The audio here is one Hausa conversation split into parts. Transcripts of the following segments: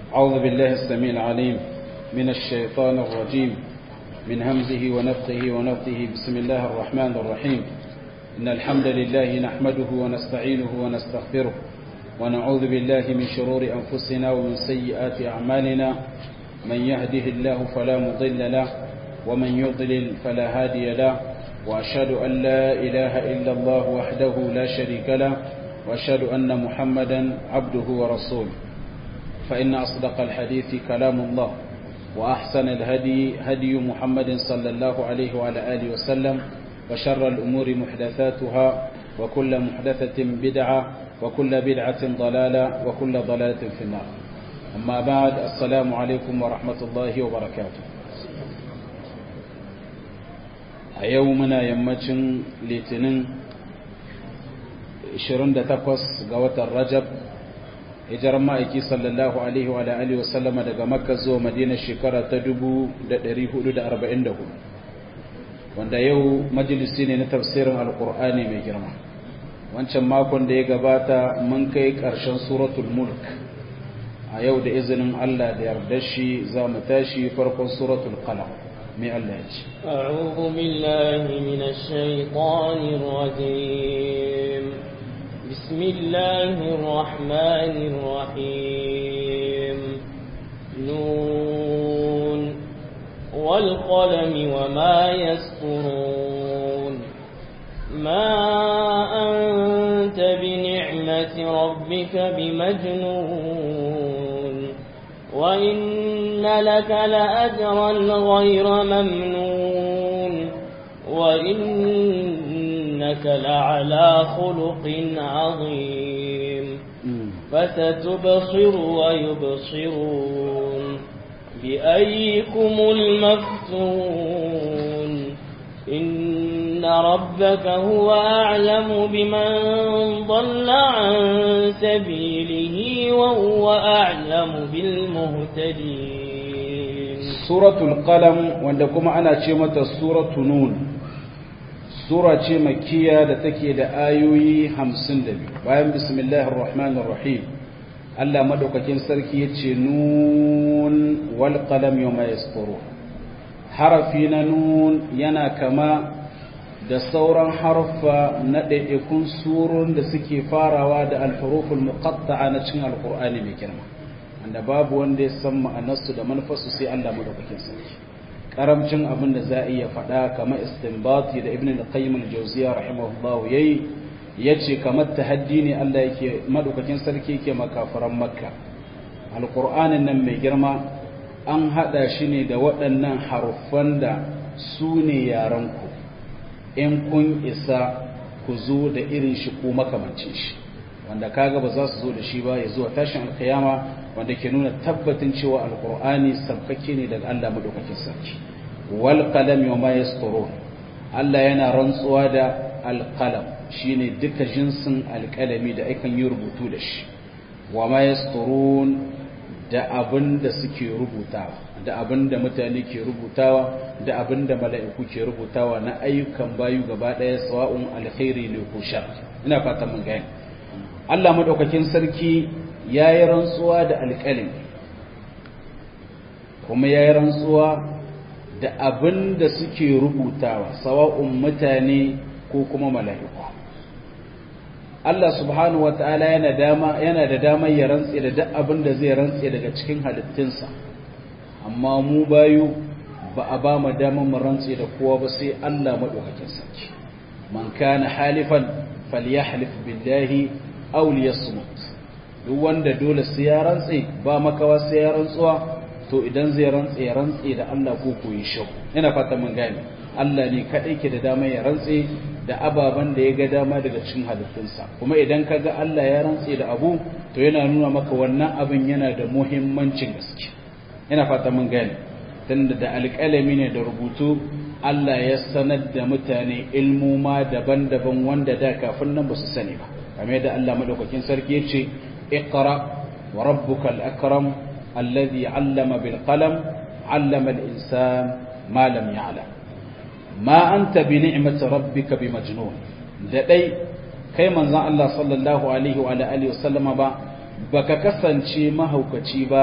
أعوذ بالله السميع العليم من الشيطان الرجيم من همزه ونفخه ونفثه بسم الله الرحمن الرحيم إن الحمد لله نحمده ونستعينه ونستغفره ونعوذ بالله من شرور أنفسنا ومن سيئات أعمالنا من يهده الله فلا مضل له ومن يضلل فلا هادي له وأشهد أن لا إله إلا الله وحده لا شريك له وأشهد أن محمدا عبده ورسوله فإن أصدق الحديث كلام الله وأحسن الهدي هدي محمد صلى الله عليه وعلى آله وسلم وشر الأمور محدثاتها وكل محدثة بدعة وكل بدعة ضلالة وكل ضلالة في النار أما بعد السلام عليكم ورحمة الله وبركاته أيومنا يمتن لتنين 28 ga watan Rajab hijirar ma'aiki sallallahu alaihi wa alihi wa sallama daga Makka zuwa Madina shekara ta 1444 wanda yau majalisi ne na tafsirin alkur'ani mai girma wancan makon da ya gabata mun kai ƙarshen suratul mulk a yau da izinin Allah da yarda shi za mu tashi farkon suratul qalam mai Allah ya ce أعوذ بالله من الشيطان الرجيم بسم الله الرحمن الرحيم نون والقلم وما يسطرون ما أنت بنعمة ربك بمجنون وإن لك لأجرا غير ممنون وإنك لعلى خلق عظيم فستبصر ويبصرون بأيكم المفتون إن ربك هو أعلم بمن ضل عن سبيله وهو أعلم بالمهتدين سورة القلم وعندكم أنا شمة سورة نون سورة مكية لتكي لآيوي همسن دبي بايم بسم الله الرحمن الرحيم Allah madaukakin sarki ya ce nun wal qalam yawma yasturun harafi na nun yana kama da sauran harfa na ɗaiɗaikun surun da suke farawa da alhuruful muqatta'a na cikin alqur'ani mai girma wanda babu wanda ya san ma'anarsu da manufarsu sai Allah madaukakin sarki karamcin abin da za a iya faɗa kamar istinbati da ibn al-qayyim al-jawziyya rahimahullahu yayi ya ce kamar tahaddi ne Allah yake madaukakin sarki yake makafaran makka alƙur'anin nan mai girma an haɗa shi ne da waɗannan haruffan da su ne yaranku in kun isa ku zo da irin shi ko makamancin shi wanda kaga ba za su zo da shi ba ya zuwa tashin alkiyama wanda ke nuna tabbatin cewa alƙur'ani sabkake ne daga Allah madaukakin sarki wal qalam yawma yasturun Allah yana rantsuwa da alqalam shine duka jinsin alƙalami da akan yi rubutu da shi wa ma yasturun da abin da suke rubutawa da abin da mutane ke rubutawa da abin da mala'iku ke rubutawa na ayyukan bayu gaba ɗaya sawa'un alkhairi ne ko shar ina fata mun gani Allah madaukakin sarki yayi rantsuwa da alƙalami kuma yayi rantsuwa da abin da suke rubutawa sawa'un mutane ko kuma mala'iku Allah subhanahu wa ta'ala yana dama yana da damar ya rantse da duk abin da zai rantse daga cikin halittunsa amma mu bayu ba a ba mu damar mu rantse da kowa ba sai Allah madaukakin sarki man kana halifan falyahlif billahi aw liyasmut duk wanda dole sai ya rantse ba makawa sai ya rantsuwa to idan zai rantse ya rantse da Allah ko koyi shau ina fata mun gane Allah ne kadai ke da damar ya rantse da ababen da ya ga dama daga cikin halittunsa kuma idan ka ga Allah ya rantse da abu to yana nuna maka wannan abin yana da muhimmancin gaske ina fata mun gane tunda da alƙalami ne da rubutu Allah ya sanar da mutane ilmuma daban-daban wanda da kafin nan ba su sani ba kamar yadda Allah madaukakin sarki ya ce iqra wa rabbukal akram alladhi 'allama bil qalam 'allama al insan ma lam ya'lam ma anta bi ni'mati rabbika bi majnun da dai kai manzon Allah sallallahu alaihi wa alihi wasallama ba baka kasance mahaukaci ba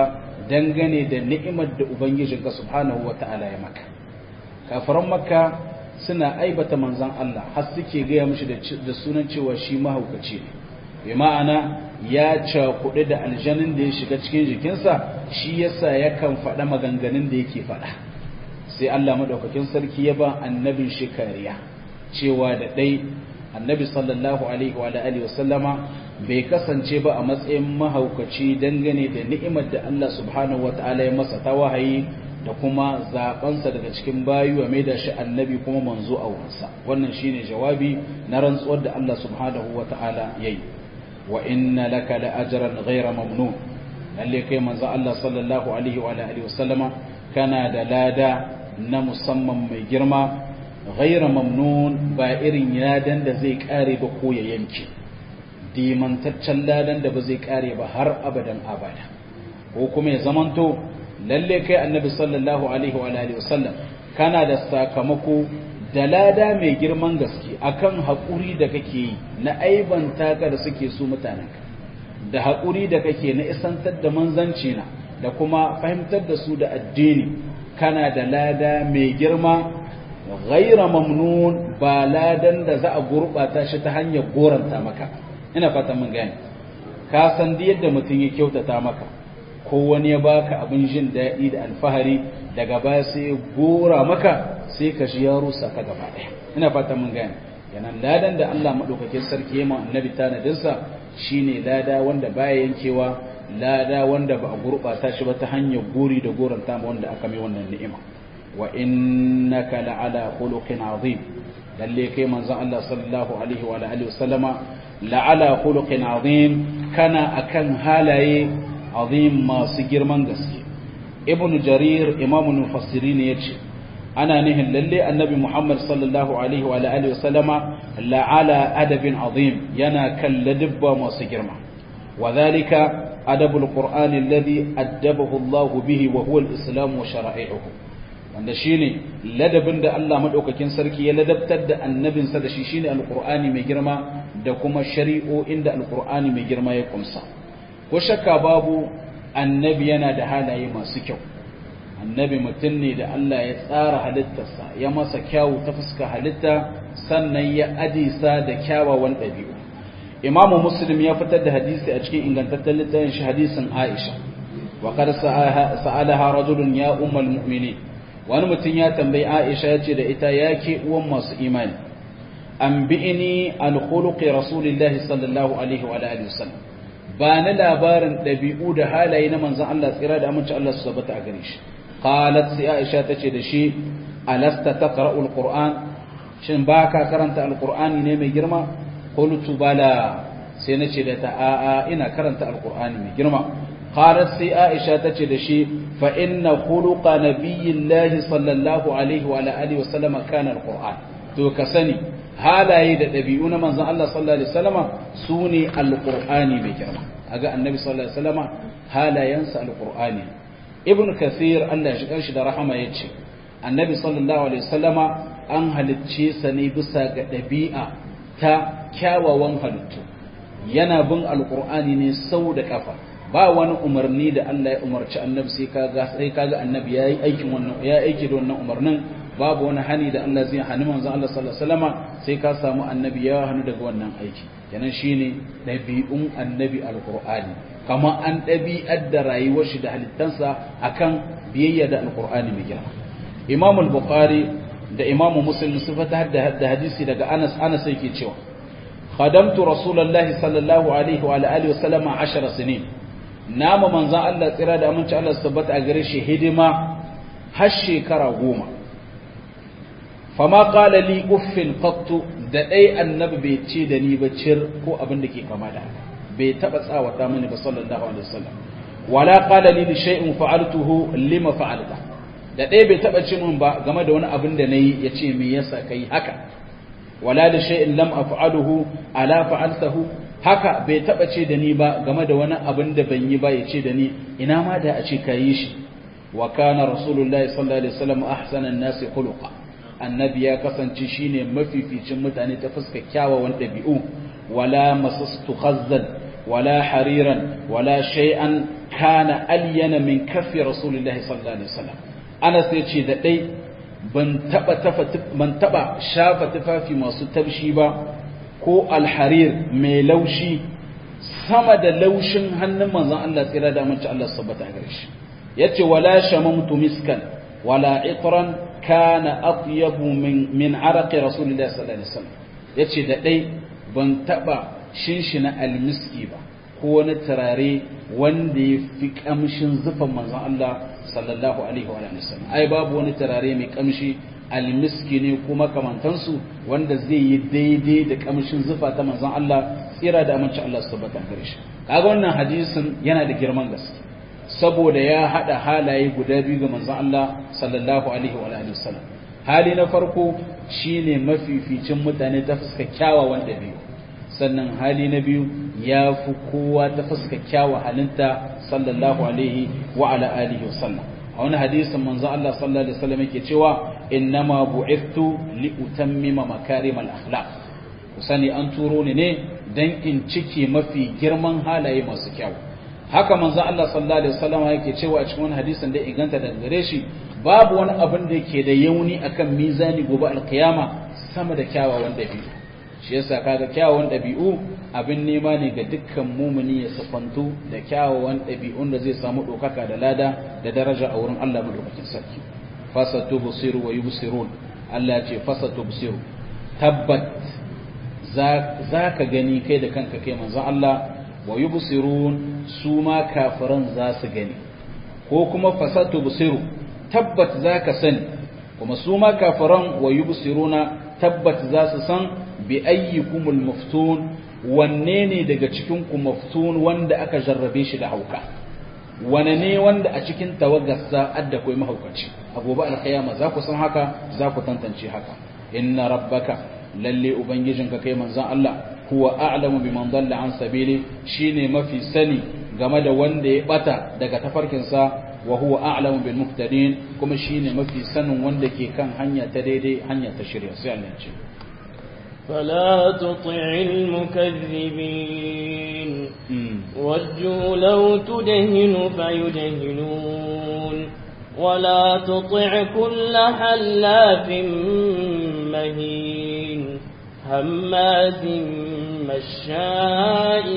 dangane da ni'imar da ubangijinka subhanahu wata'ala ya maka kafiran makka suna aibata manzon Allah har suke gaya mishi da sunan cewa shi mahaukaci ne bi ma'ana ya cakuɗe da aljanin da ya shiga cikin jikinsa shi yasa yakan faɗa maganganun da yake faɗa sai Allah madaukakin sarki ya ba annabin shi kariya cewa da ɗai annabi sallallahu alaihi wa alihi wa sallama bai kasance ba a matsayin mahaukaci dangane da ni'imar da Allah subhanahu wa ta'ala ya masa ta wahayi da kuma zabansa daga cikin bayu a maida shi annabi kuma manzo a wurinsa wannan shine jawabi na rantsuwar da Allah subhanahu wa ta'ala yayi wa inna laka la ajran ghayra mamnun lalle kai manzo Allah sallallahu alaihi wa alihi wa sallama kana da lada na musamman mai girma ghayra mamnun ba irin yadan da zai kare ba ko ya yanke dimantaccen ladan da ba zai kare ba har abadan abada ko kuma ya zamanto lalle kai annabi sallallahu alaihi wa alihi wasallam kana da sakamako da lada mai girman gaske akan haƙuri da kake yi na aibanta ka da suke su mutanenka da haƙuri da kake na isantar da manzanci na da kuma fahimtar da su da addini kana da lada mai girma ghaira mamnun ba ladan da za a gurɓata shi ta hanyar goranta maka ina fatan mun gane ka san yadda mutum ya kyautata maka ko wani ya baka abin jin daɗi da alfahari daga baya sai ya gora maka sai ka shi ya rusa ka gaba ɗaya ina fatan mun gane yanan ladan da Allah madaukakin sarki ya ma annabi tanadinsa shine lada wanda baya yankewa lada wanda ba a gurɓata shi ba ta hanyar gori da goranta ma wanda aka mai wannan ni'ima wa innaka la'ala khuluqin azim lalle kai manzon Allah sallallahu alaihi wa alihi wasallama la'ala khuluqin azim kana akan halaye azim masu girman gaske ibn jarir imamul mufassirin yace ana nihin lalle annabi muhammad sallallahu alaihi wa alihi wasallama la'ala adabin azim yana kan ladabba masu girma وذلك أدب القرآن الذي أدبه الله به وهو الإسلام وشرائعه wanda shine ladabin da Allah madaukakin sarki ya ladabtar da annabinsa da shi shine alqur'ani mai girma da kuma shari'o'in da alqur'ani mai girma ya kumsa ko shakka babu annabi yana da halaye masu kyau annabi mutum ne da Allah ya tsara halittarsa ya masa kyawu ta fuska halitta sannan ya adisa da kyawawan ɗabi'u imamu muslim ya fitar da hadisi a cikin ingantaccen littafin shi hadisin aisha wa qad sa'alaha rajulun ya ummul mu'minin wani mutum ya tambayi aisha ya ce da ita ya ke uwan masu imani an bi'ini al-khuluqi rasulillahi sallallahu alaihi wa alihi wasallam ba na labarin ɗabi'u da halaye na manzon Allah tsira da aminci Allah su tabbata a gare shi qalat sai aisha tace da shi alasta taqra'u al-qur'an shin baka karanta al-qur'ani ne mai girma qultu bala sai nace da ta a'a ina karanta al-qur'ani mai girma qalat sai aisha tace da shi fa inna khuluqa nabiyillahi sallallahu alaihi wa alihi wasallam kana al-qur'an to ka sani halaye da ɗabi'u na manzon Allah sallallahu alaihi wasallama su ne alƙur'ani mai girma aga annabi sallallahu alaihi wasallama halayensa alƙur'ani ibn kathir Allah ya shigar shi da rahama ya ce annabi sallallahu alaihi wasallama an halicce sa ne bisa ga ɗabi'a ta kyawawan halittu yana bin alƙur'ani ne sau da kafa ba wani umarni da Allah ya umarci annabi sai kaga sai kaga annabi yayi aikin wannan ya aiki da wannan umarnin babu wani hani da Allah zai hani manzon Allah sallallahu alaihi wasallama sai ka samu annabi ya hannu daga wannan aiki kenan shine dabi'un annabi alqur'ani kama an dabi'ar da rayuwar shi da halittansa akan biyayya da alqur'ani mai girma Imam al-Bukhari da Imam Muslim sun fata da hadisi daga Anas Anas yake cewa khadamtu rasulullahi sallallahu alaihi wa alihi wasallama 10 sinin nama manzon Allah tsira da aminci Allah tabbata a gare shi hidima har shekara goma fama qala li uffin qattu da dai annabi bai ce da ni ba cir ko abin da ke kama da bai taba tsawata mini ba sallallahu alaihi wasallam wala qala li shay'in fa'altuhu lima fa'alta da dai bai taba ce min ba game da wani abin da nayi yace me yasa kai haka wala da shay'in lam af'aluhu ala fa'altahu haka bai taba ce da ni ba game da wani abin da ban yi ba yace da ni ina ma da a ce kayi shi wa kana rasulullahi sallallahu alaihi wasallam ahsanan nasi khuluqa annabi ya kasance shine mafificin mutane ta fuskar kyawawan ɗabi'u wala masastu khazzan wala hariran wala shay'an kana alyana min kaffi rasulillahi sallallahu alaihi wasallam Anas ya ce da dai ban taba ban taba shafa tufafi masu tabshi ba ko alharir mai laushi sama da laushin hannun manzon Allah tsira da mace Allah sabbata a gare shi yace wala shamamtu miskan wala itran kana atyabu min min araqi rasulillahi sallallahu alaihi wasallam yace da dai ban taba shinshina almiski ba ko wani turare wanda ya fi kamshin zufan manzon Allah sallallahu alaihi wa sallam ai babu wani turare mai kamshi almiski ne kuma kamantansu wanda zai yi daidai da kamshin zufa ta manzon Allah tsira da aminci Allah su tabbata gare shi kaga wannan hadisin yana da girman gaske saboda ya hada halaye guda biyu ga manzon Allah sallallahu alaihi wa sallam hali na farko shine mafificin mutane ta fuska kyawawan dabi'u sannan hali na biyu ya fi kowa ta fuska kyawa halinta sallallahu alaihi wa ala alihi wa sallam a wani hadisin manzo Allah sallallahu alaihi wasallam yake cewa innama bu'ithtu li utammima makarim al akhlaq ku sani an turo ni ne dan in cike mafi girman halaye masu kyau haka manzo Allah sallallahu alaihi wasallam yake cewa a cikin wani hadisin da inganta daga gare shi babu wani abin da yake da yauni akan mizani gobe alkiyama sama da kyawawan dabi'u shi yasa kaga kyawawan dabi'u abin nema ne ga dukkan mumuni ya safantu da kyawawan ɗabi'un da zai samu ɗaukaka da lada da daraja a wurin Allah madaukakin sarki fasatu busiru wa yubsirun Allah ce fasatu busiru tabbat za ka gani kai da kanka kai manzon Allah wa yubsirun su ma kafiran za su gani ko kuma fasatu busiru tabbat za ka sani kuma su ma kafiran wa yubsiruna tabbat za su san bi ayyikumul muftun wanne ne daga cikin ku maftun wanda aka jarrabe shi da hauka wane ne wanda a cikin tawagarsa adda kai mahaukaci a gobe alkiyama za ku san haka za ku tantance haka inna rabbaka lalle ubangijinka kai manzon Allah huwa a'lamu biman dalla an sabili shine mafi sani game da wanda ya bata daga tafarkinsa wa huwa a'lamu bil muhtadin kuma shine mafi sanin wanda ke kan hanya ta daidai hanya ta shirya sai Allah ya ce فلا تطع المكذبين وجوا لو تدهن فيدهنون ولا تطع كل حلاف مهين هماز مشاء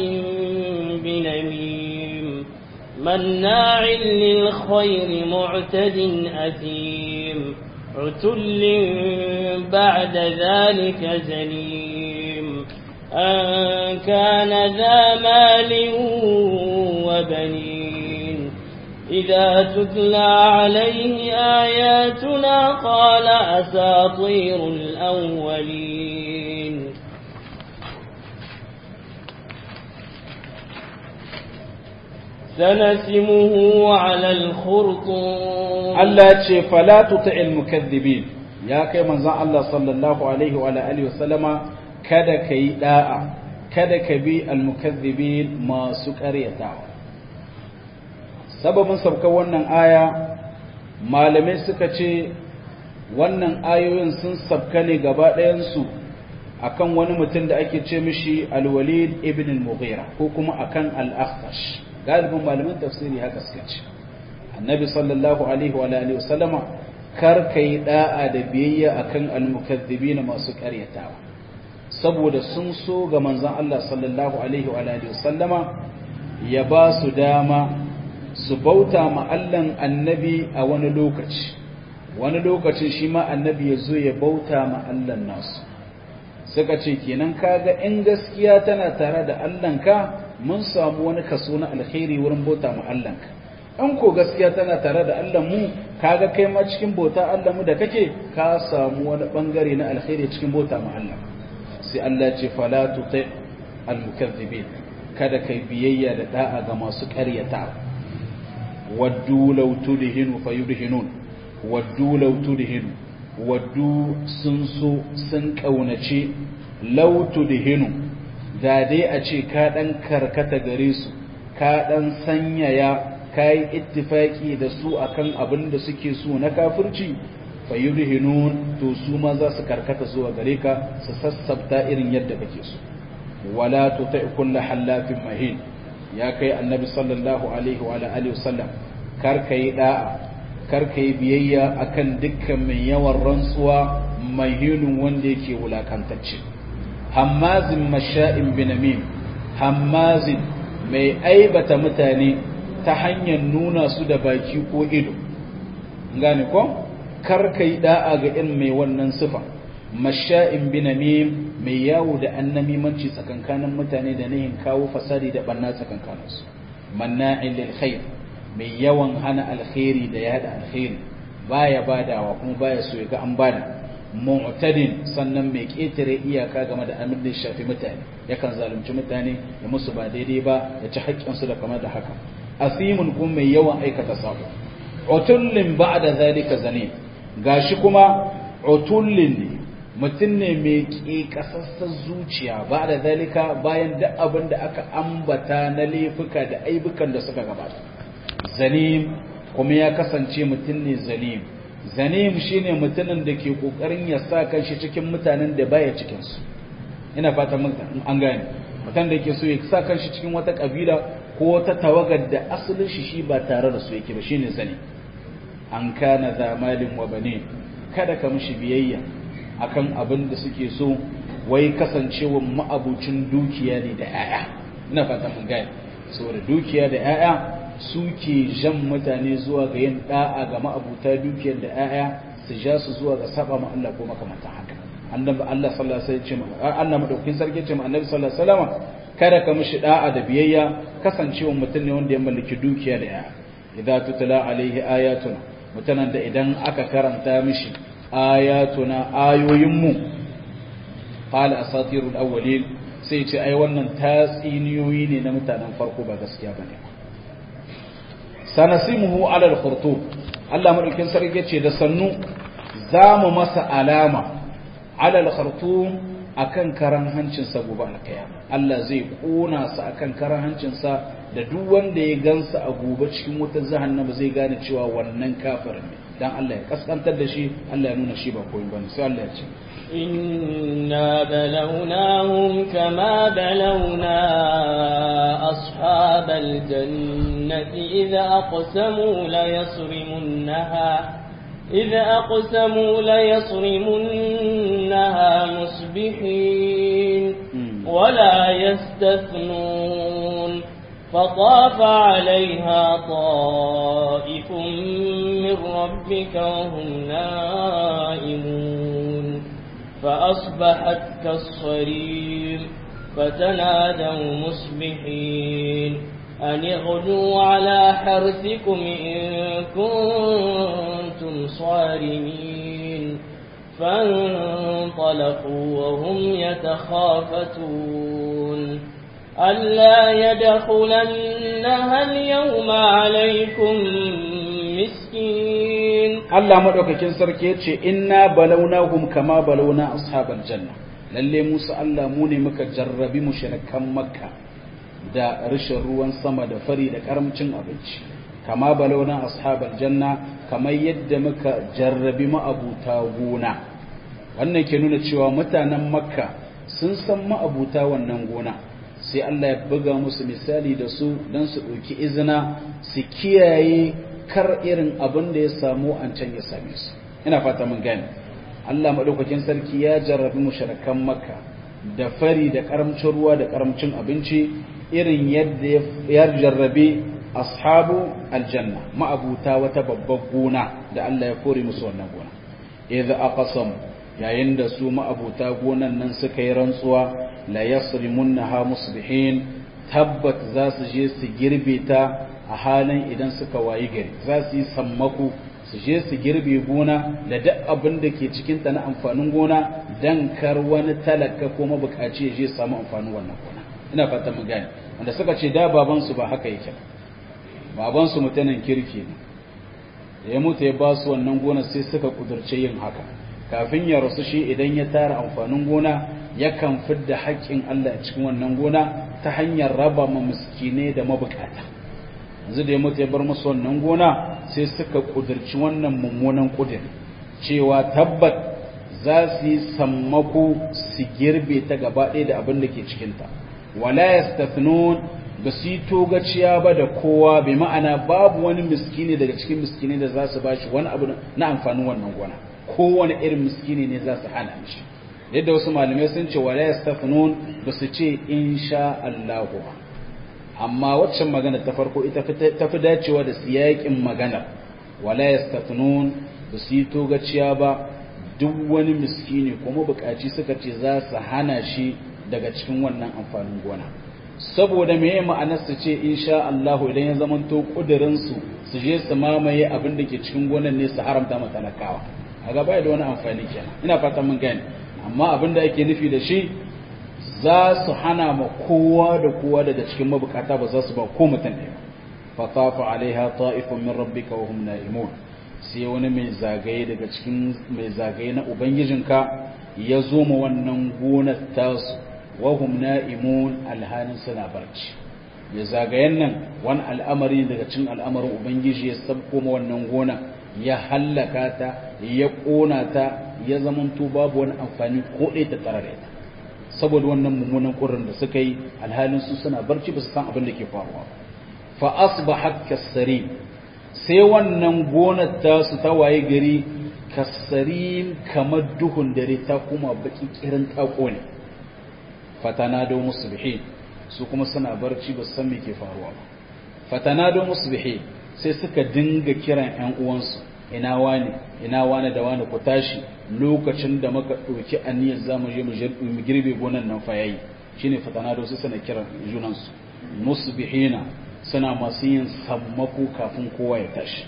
بنميم مناع للخير معتد أثيم عتل بعد ذلك زنيم أن كان ذا مال وبنين إذا تتلى عليه آياتنا قال أساطير الأولين سنسمه على الخرطوم Allah ce fala tuti'il mukaththibin ya kai manzon Allah sallallahu alaihi wa alihi wa sallama kada kai da'a kada ka bi al mukaththibin masu ƙaryatawa sababin sabkar wannan aya malamai suka ce wannan ayoyin sun sabka ne gaba ɗayan su akan wani mutum da ake ce mishi al-walid ibn al-mughira ko kuma akan al-akhtash galibin malaman tafsiri haka suka ce annabi sallallahu alaihi wa alihi wasallama kar kai da'a da biyayya akan almukaththibin masu karyatawa saboda sun so ga manzon Allah sallallahu alaihi wa alihi wasallama ya ba su dama su bauta ma Allahn annabi a wani lokaci wani lokacin shi ma annabi ya zo ya bauta ma Allahn nasu suka ce kenan kaga in gaskiya tana tare da Allahnka mun samu wani kaso na alkhairi wurin bauta ma Allahnka in ko gaskiya tana tare da Allah mu kaga kai ma cikin bauta Allah mu da kake ka samu wani bangare na alkhairi cikin bauta ma Allah sai Allah ce fala tuti almukaththibin kada kai biyayya da da'a ga masu ƙaryata waddu law tudhinu fayudhinun waddu law tudhinu waddu sun so sun kaunace law tudhinu da dai a ce ka dan karkata gare su ka dan sanyaya kayi ittifaki da su akan abin da suke so na kafirci fayudhinun to su ma za su karkata zuwa gare ka su sassabta irin yadda kake so wala tuti kullu halafin mahin ya kai annabi sallallahu alaihi wa alihi wasallam kar kai da'a kar kai biyayya akan dukkan mai yawan rantsuwa mai hilun wanda yake wulakantacce hammazin masha'in binamim hammazin mai aibata mutane ta hanyar nuna su da baki ko ido gane ko kar kai da'a ga irin mai wannan sifa masha'in binamim mai yawo da annamimanci tsakankanin mutane da nayin kawo fasadi da banna tsakankaninsu manna'in lil khair mai yawan hana alkhairi da yada alkhairi baya badawa kuma baya so ya ga an bada mu'tadin sannan mai ketare iyaka game da amin da shafi mutane yakan zalunci mutane da musu ba daidai ba ya ci haƙƙinsu da kamar da haka asimun kuma mai yawan aikata sabo utullin ba'da zalika zane gashi kuma utullin ne mutum ne mai ƙeƙasassar zuciya ba da zalika bayan duk abin da aka ambata na laifuka da aibukan da suka gabata zalim kuma ya kasance mutum ne zalim zalim shine mutumin da ke ƙoƙarin ya sa kanshi cikin mutanen da baya cikinsu ina fata an gane mutum da ke so ya sa kanshi cikin wata ƙabila ko wata tawagar da asalin shi shi ba tare da su yake ba shine zalim an kana zamalin wa bane kada ka mishi biyayya akan abin da suke so wai kasancewa ma'abucin dukiya ne da 'ya'ya ina fata mun gaya saboda dukiya da 'ya'ya suke jan mutane zuwa ga yin da'a ga ma'abuta dukiyar da 'ya'ya su ja su zuwa ga saba ma Allah ko makamantan haka annabi Allah sallallahu alaihi wasallam annabi madaukin sarki ce annabi sallallahu alaihi wasallam kada ka mishi da'a da biyayya kasancewa mutum ne wanda ya mallaki dukiya da 'ya'ya idza tutla alaihi ayatuna mutanen da idan aka karanta mishi ayatuna ayoyinmu qala asatirul awwalin sai ce ai wannan tatsiniyoyi ne na mutanen farko ba gaskiya bane sanasimuhu ala al-khurtum Allah madaukin sarki ce da sannu zamu masa alama ala al-khurtum akan karan hancin sa gobe alkiyama Allah zai kona sa akan karan hancin sa da duk wanda ya gansa a gobe cikin wutar jahannama zai gane cewa wannan kafirin ne dan Allah ya kaskantar da shi Allah ya nuna shi ba koyi bane sai Allah ya ce inna balawnahum kama balawna ashabal jannati idza aqsamu la yasrimunha إذا أقسموا ليصرمنها مصبحين ولا يستثنون فطاف عليها طائف من ربك وهم نائمون فأصبحت كالصريم فتنادوا مصبحين أن اغدوا على حرثكم إن كنتم صارمين فانطلقوا وهم يتخافتون ألا يدخلنها اليوم عليكم مسكين Allah madaukakin sarki yace inna balawnahum kama balawna ashabal janna lalle Musa Allah mu ne muka jarrabi mushrikan Makka da rashin ruwan sama da fari da karamcin abinci kama balawna ashabal janna kamar yadda muka jarrabi ma'abuta gona wannan ke nuna cewa mutanen Makka sun san ma'abuta wannan gona sai Allah ya buga musu misali da su don su ɗauki izina su kiyaye kar irin abin da ya samu an can ya same su ina fata mun gane Allah maɗaukakin sarki ya jarrabi mushrikan makka da fari da karamcin ruwa da karamcin abinci irin yadda ya jarrabe ashabu aljanna ma'abuta wata babbar gona da Allah ya kore musu wannan gona idza aqsam yayin da su ma'abuta gonan nan suka yi rantsuwa la yasrimunha musbihin tabbat za su je su girbe ta a halin idan suka wayi gari za su yi sammako su je su girbe gona da duk abin da ke cikin ta na amfanin gona dan kar wani talaka ko mabukaci ya je samu amfanin wannan gona ina fata mu gane wanda suka ce da baban su ba haka yake baban su mutanen kirki ne da ya mutu ya ba su wannan gona sai suka kudurce yin haka kafin ya rasu shi idan ya tara amfanin gona yakan fidda haƙƙin Allah a cikin wannan gona ta hanyar raba ma miskine da mabukata yanzu da ya mutu ya bar musu wannan gona sai suka kudurci wannan mummunan kudir cewa tabbat za su yi sammako su girbe ta gaba ɗaya da abin da ke cikinta wala yastathnun ba su yi togaciya ba da kowa bai ma'ana babu wani miskini daga cikin miskini da za su ba shi wani abu na amfanin wannan gona kowane irin miskini ne za su hana shi yadda wasu malamai sun ce wala yastafunun ba su ce insha Allah amma waccan magana ta farko ita ta fi dacewa da siyakin magana wala yastafunun ba su yi togaciya ba duk wani miskini kuma bukaci suka ce za su hana shi daga cikin wannan amfanin gona saboda meye ma'anar su ce insha Allah idan ya zamanto kudirin su su je su mamaye abin da ke cikin gonan ne su haramta ma talakawa a gaba da wani amfani kenan ina fatan mun gane amma abin da ake nufi da shi za su hana ma kowa da kowa daga cikin mabukata ba za su ba ko mutum ɗaya fa tafa alaiha ta'ifun min rabbika wa hum na'imun sai wani mai zagaye daga cikin mai zagaye na ubangijinka ya zo ma wannan gonar tasu wahum na'imun alhanin suna barci ya zagayen nan wani al'amari daga cikin al'amarin ubangiji ya sabko ma wannan gona ya hallaka ta ya kona ta ya zamanto babu wani amfani ko ɗaya ta tare da ita saboda wannan mummunan ƙurin da suka yi alhalin su suna barci ba su san abin da ke faruwa fa asbahat kasari sai wannan gonar ta su ta waye gari kasarin kamar duhun dare ta kuma baki kirin ta kone fatanado musbihin su kuma suna barci ba san me ke faruwa ba fatanado musbihin sai suka dinga kiran ƴan uwansu ina wani ina wani da wani ku tashi lokacin da muka ɗauki aniyar zamu je mu girbe gonan nan fa yayi shine fatanado sai suna kiran junansu musbihina suna masu yin sammako kafin kowa ya tashi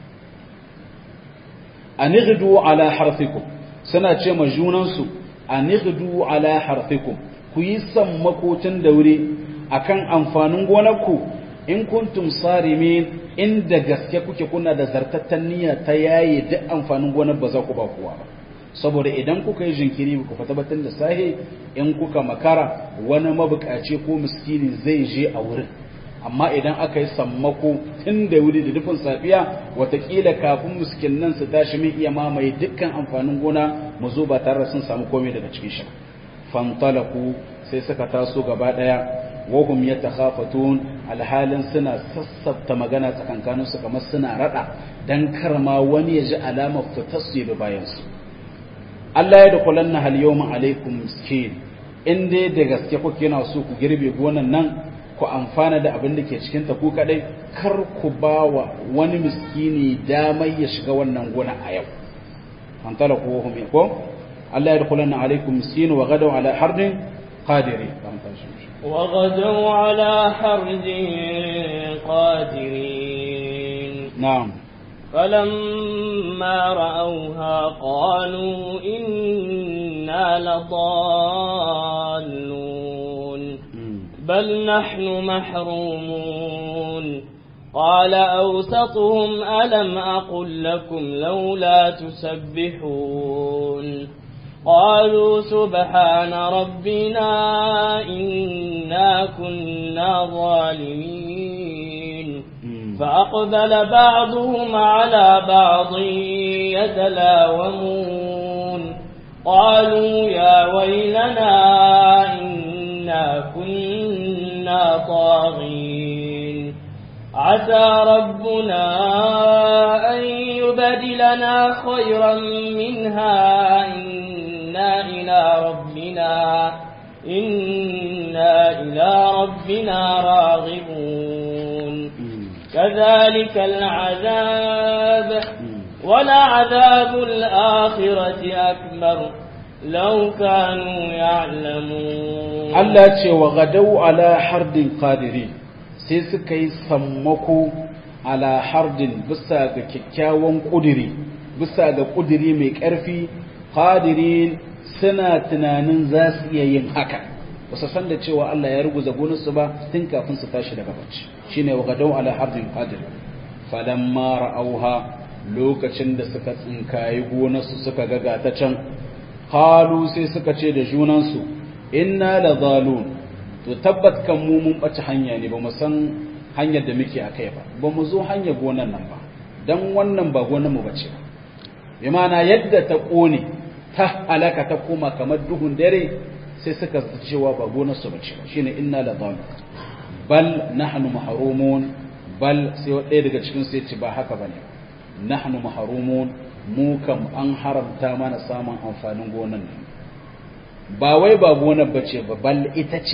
anighdu ala harfikum suna ce ma junansu anighdu ala harfikum ku yi sammakocin daure akan amfanin gonarku in kuntum sarimin inda gaske kuke kuna da zartattan niyya ta yaye duk amfanin gonar ba za ku ba kowa ba saboda idan kuka yi jinkiri ku fata batun da sahe in kuka makara wani mabukaci ko miskini zai je a wurin amma idan aka yi sammako tun da wuri da dufin safiya watakila kafin miskinnan su tashi min iya mamaye dukkan amfanin gona mu zo ba tare sun samu komai daga cikin shi fantalaku sai suka taso gaba daya wahum yatakhafatun alhalin suna sassafta magana tsakankanin su kamar suna rada dan karma wani ya ji alamar fitassu da bayan su Allah ya dukulanna hal yawma alaikum miskin in dai da gaske kuke yana so ku girbe gonan nan ku amfana da abin da ke cikin ta ku kadai kar ku bawa wani miskini damar ya shiga wannan gona a yau an tala ku wahum ko Allah ya dukulanna alaikum miskin wa gadaw ala hardin qadiri وغدوا على حرد قادرين نعم فلما رأوها قالوا إنا لضالون بل نحن محرومون قال أوسطهم ألم أقل لكم لولا تسبحون قالوا سبحان ربنا إنا كنا ظالمين فأقبل بعضهم على بعض يتلاومون قالوا يا ويلنا إنا كنا طاغين عسى ربنا أن يبدلنا خيرا منها إنا إلى ربنا إنا إلى ربنا راغبون كذلك العذاب ولعذاب الآخرة أكبر لو كانوا يعلمون Allah ce wa gadau ala hardin qadiri sai suka yi sammako ala hardin bisa ga kyakkyawan kudiri bisa ga kudiri mai ƙarfi qadirin suna tunanin za su iya yin haka wasu san da cewa Allah ya ruguza gonarsu ba tun kafin su tashi daga bacci shine wa gadau ala hardin qadir falamma ra'auha lokacin da suka tsinkayi gonarsu suka ga gata can qalu sai suka ce da junansu inna la zalun to tabbat kan mu mun bace hanya ne ba mu san hanyar da muke akai ba ba mu zo hanyar gonan nan ba dan wannan ba gonar mu bace ba bi ma'ana yadda ta kone ta halaka ta koma kamar duhun dare sai suka cewa ba gonar su bace ba shine inna la zalun bal nahnu mahrumun bal sai ɗaya daga cikin sai ce ba haka bane nahnu mahrumun mu kam an haramta mana samun amfanin gonan nan ba wai ba gonar bace ba bal ita ce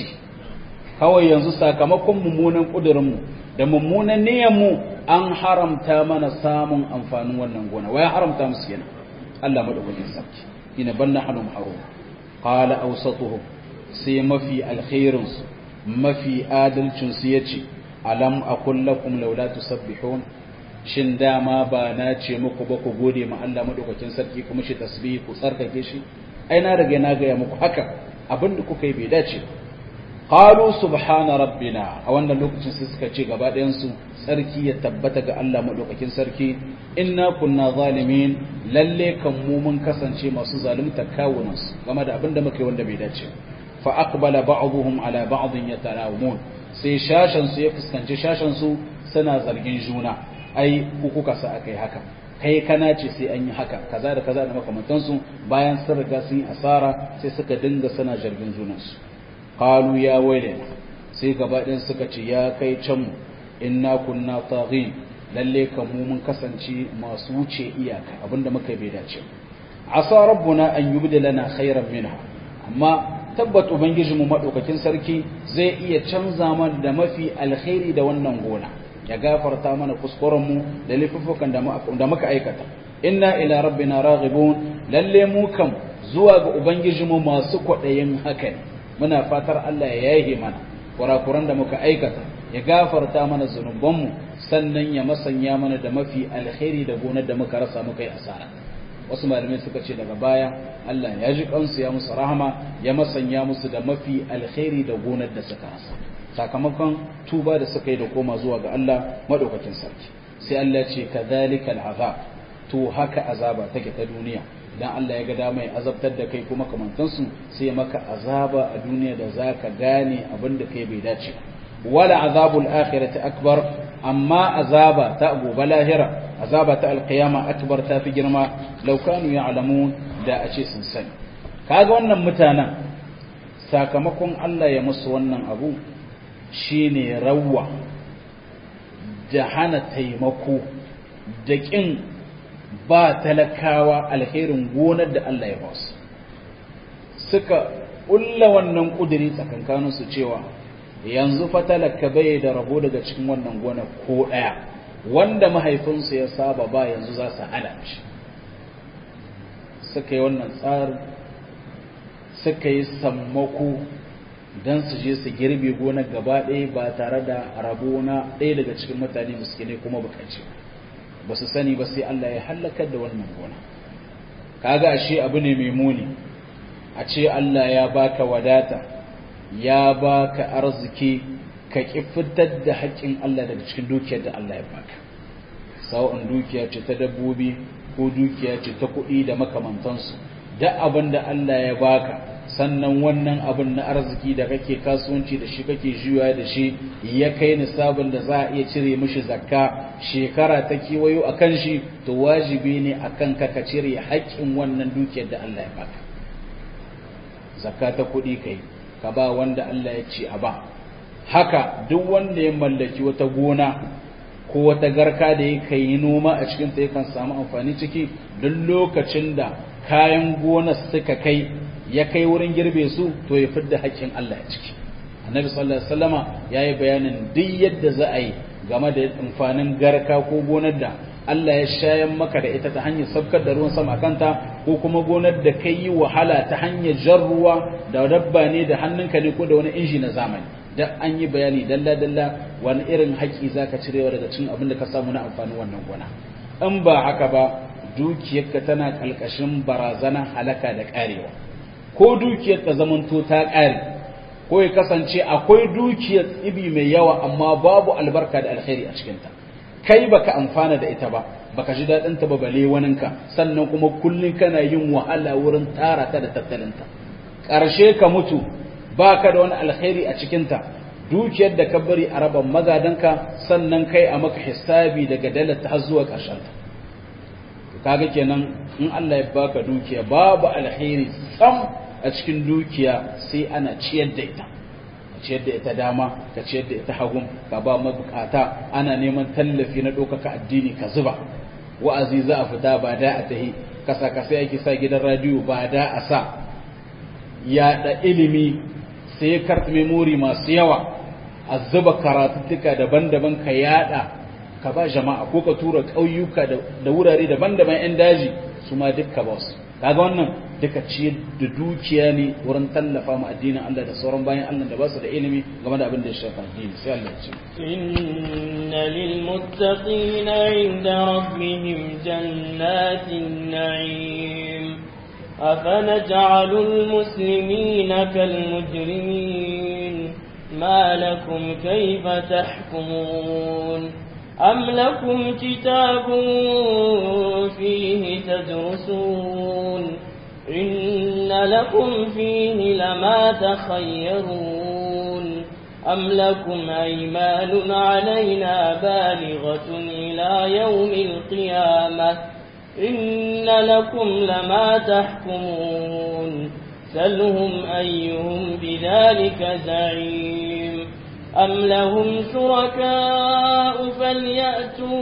kawai yanzu sakamakon mummunan kudurinmu da mummunan niyyarmu an haramta mana samun amfanin wannan gona wai haramta musu yana Allah madaukakin sarki ina banna hanum harum qala awsatuhum sai mafi alkhairin su mafi adalcin su yace alam aqul lakum laula tusabbihun shin dama ba na ce muku ba ku gode ma Allah madaukakin sarki kuma shi tasbihi ku tsarkake shi ai na riga na ga muku haka abinda kuka yi bai dace ba qalu subhana rabbina a wannan lokacin sai suka ce gaba ɗayan su sarki ya tabbata ga Allah madaukakin sarki inna kunna zalimin lalle kan mu mun kasance masu zalunta kawunan su game da abin da muka yi wanda bai dace fa aqbala ba'dhum ala ba'dhin yatalawun sai shashan su ya fuskanci shashan su suna zargin juna ai ku kuka sa akai haka kai kana ce sai an yi haka kaza da kaza da makamantansu bayan sun riga sun yi asara sai suka dinga sana zargin junansu qalu ya wailana sai gaba ɗin suka ce ya kai can mu inna kunna taghin lalle kan mu mun kasance masu wuce iyaka abinda muka bai dace asa rabbuna an yubdilana khairan minha amma tabbat ubangijinmu madaukakin sarki zai iya canza mana da mafi alkhairi da wannan gona ya gafarta mana kuskuren mu da laifukan da muka aikata inna ila rabbina raghibun lalle mu kam zuwa ga ubangijinmu masu kwaɗayin haka ne muna fatar Allah ya yahe mana kurakuran da muka aikata ya gafarta mana zunubanmu sannan ya masanya mana da mafi alkhairi da gonar da muka rasa muka yi asara wasu malamai suka ce daga baya Allah ya ji kansu ya musu rahama ya masanya musu da mafi alkhairi da gonar da suka rasa sakamakon tuba da suka yi da koma zuwa ga Allah madaukakin sarki sai Allah ce kadhalika al'azab to haka azaba take ta duniya dan Allah ya ga dama ya azabtar da kai kuma kamantansu sai maka azaba a duniya da zaka gane abin da kai bai dace wala azabul akhirati akbar amma azaba ta gobe lahira azaba ta alqiyama akbar ta fi girma law kanu ya'lamun da a ce sun sani kaga wannan mutanen sakamakon Allah ya musu wannan abu shine rawwa da hana taimako da kin ba talakawa alherin gonar da Allah ya basu suka ƙulla wannan ƙuduri tsakankaninsu cewa yanzu fa talaka bai da rabo daga cikin wannan gona ko ɗaya wanda mahaifinsu ya saba ba yanzu za su hana shi suka yi wannan tsarin suka yi sammako don su je su girbe gonar gaba ɗaya ba tare da rabo na ɗaya daga cikin mutane miskinai kuma bukaci ba su sani ba sai Allah ya hallakar da wannan gona kaga ashe abu ne mai muni a ce Allah ya baka wadata ya baka arziki ka ki fitar da haƙƙin Allah daga cikin dukiyar da Allah ya baka sawa'un dukiya ce ta dabbobi ko dukiya ce ta kuɗi da makamantansu da abin da Allah ya baka sannan wannan abin na arziki da kake kasuwanci da shi kake juya da shi ya kai nisabin da za a iya cire mishi zakka shekara ta kewayo a kan shi to wajibi ne a kan ka cire haƙƙin wannan dukiyar da Allah ya baka zakka ta kuɗi kai ka ba wanda Allah ya ce a ba haka duk wanda ya mallaki wata gona ko wata garka da ya kai noma a cikin ta yakan samu amfani ciki duk lokacin da kayan gona suka kai ya kai wurin girbe su to ya fidda haƙƙin Allah a ciki annabi sallallahu alaihi wasallama yayi bayanin duk yadda za a yi game da amfanin garka ko gonar da Allah ya shayan maka da ita ta hanyar sabkar da ruwan sama kanta ko kuma gonar da kai yi wahala ta hanyar jan ruwa da dabba ne da hannunka ne ko da wani inji na zamani da an yi bayani dalla dalla wani irin haƙƙi zaka cirewa daga cikin abin da ka samu na amfanin wannan gona in ba haka ba dukiyarka tana kalkashin barazana halaka da karewa ko dukiyar ta zamanto ta ƙare ko ya kasance akwai dukiyar tsibi mai yawa amma babu albarka da alkhairi a cikinta kai baka amfana da ita ba baka ji daɗin ta ba bale waninka sannan kuma kullun kana yin wahala wurin tara ta da tattalinta ƙarshe ka mutu baka da wani alkhairi a cikinta dukiyar da ka bari a raban magadanka sannan kai a maka hisabi daga dalata har zuwa ƙarshenta kaga kenan in Allah ya baka dukiya babu alkhairi sam a cikin dukiya sai ana ciyar da ita ciyar da ita dama ka ciyar da ita hagun ka ba mabukata ana neman tallafi na ɗaukaka addini ka zuba wa'azi za a fita ba da a tahi kasa kasa yake sa gidan radiyo ba da a sa yaɗa ilimi sai kart memori masu yawa a zuba karatuttuka daban-daban ka yaɗa ka ba jama'a ko ka tura ƙauyuka da wurare daban-daban 'yan daji su ma dukka ba su kaga wannan duka ciyar da dukiya ne wurin tallafa ma addinin Allah da sauran bayan Allah da ba su da ilimi game da abin da ya shafa addini sai Allah ya ce inna lil muttaqina 'inda rabbihim jannatin na'im أفنجعل المسلمين كالمجرمين ما لكم كيف تحكمون أم لكم كتاب فيه تدرسون إن لكم فيه لما تخيرون أم لكم أيمان علينا بالغة إلى يوم القيامة إن لكم لما تحكمون سلهم أيهم بذلك زعيم أم لهم شركاء فليأتوا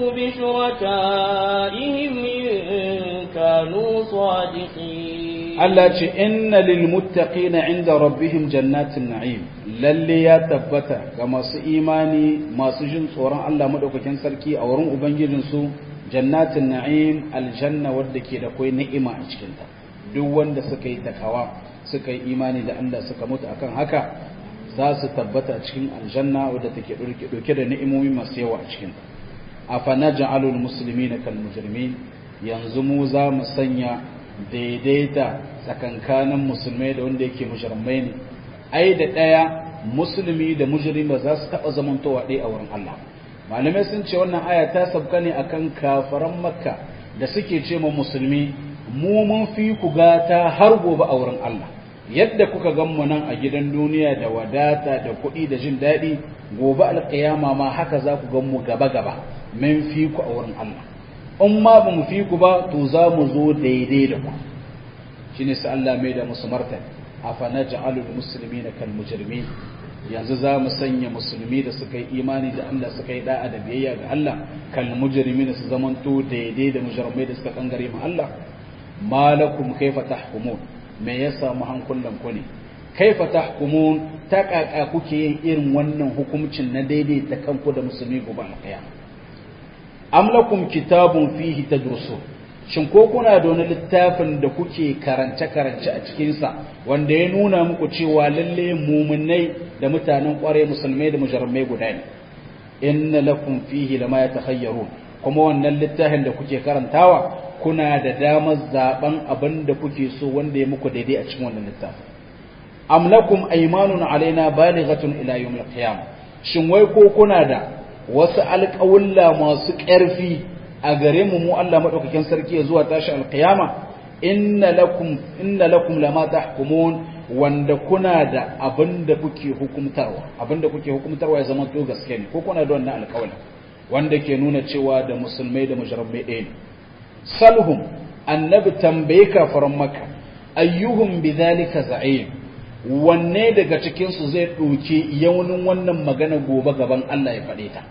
بشركائهم إن كانوا صادقين Allah ce inna lil muttaqina inda rabbihim jannatin na'im lalle ya tabbata ga masu imani masu jin tsoron Allah madaukakin sarki a wurin ubangijin su jannatin na'im aljanna wadda ke da kai ni'ima a cikin ta duk wanda suka yi takawa suka yi imani da Allah suka mutu akan haka za su tabbata cikin aljanna wadda take dauke da ni'imomi masu yawa a cikin ta afanaj'alul muslimina kal mujrimin yanzu mu za mu sanya daidaita tsakankanin musulmai da wanda yake mujrimai ne ai da daya musulmi da mujrim ba za su taba zamantowa ɗaya a wurin Allah malamai sun ce wannan aya ta sabka ne akan kafaran makka da suke ce ma musulmi mu mun fi ku gata har gobe a wurin Allah yadda kuka gan mu nan a gidan duniya da wadata da kuɗi da jin daɗi gobe alƙiyama ma haka za ku gan mu gaba gaba mun fi ku a wurin Allah in ma ba mu fi ku ba to za mu zo daidai da ku shine sai Allah mai da musu martani afa naj'alul muslimina kal mujrimin yanzu za mu sanya musulmi da suka yi imani da Allah suka yi da'a da biyayya ga Allah kal mujrimin su zamanto daidai da mujrimai da suka kangare mu Allah malakum kaifa tahkumun me ya samu hankulan ku ne kaifa tahkumun ta kaka kuke yin irin wannan hukuncin na daidai ta kanku da musulmi gobe alqiyama am lakum kitabun fihi tadrusun shin ko kuna da wani littafin da kuke karance-karance a cikinsa wanda ya nuna muku cewa lalle muminai da mutanen kware musulmai da mujarmai guda ne inna lakum fihi lama yatakhayyarun kuma wannan littafin da kuke karantawa kuna da damar zaben abin da kuke so wanda ya muku daidai a cikin wannan littafin am lakum aymanun alaina balighatun ila yawmil qiyamah shin wai ko kuna da wasu alƙawulla masu ƙarfi a gare mu mu Allah madaukakin sarki zuwa tashi alqiyama inna lakum inna lakum lama tahkumun wanda kuna da abinda kuke hukumtarwa abinda kuke hukumtarwa ya zama to gaske ne ko kuna da wannan alƙawari wanda ke nuna cewa da musulmai da mujramai ɗaya ne salhum annabi tambaye kafaran maka ayyuhum bidhalika za'im wanne daga cikin su zai ɗauki yaunin wannan magana gobe gaban Allah ya faɗe ta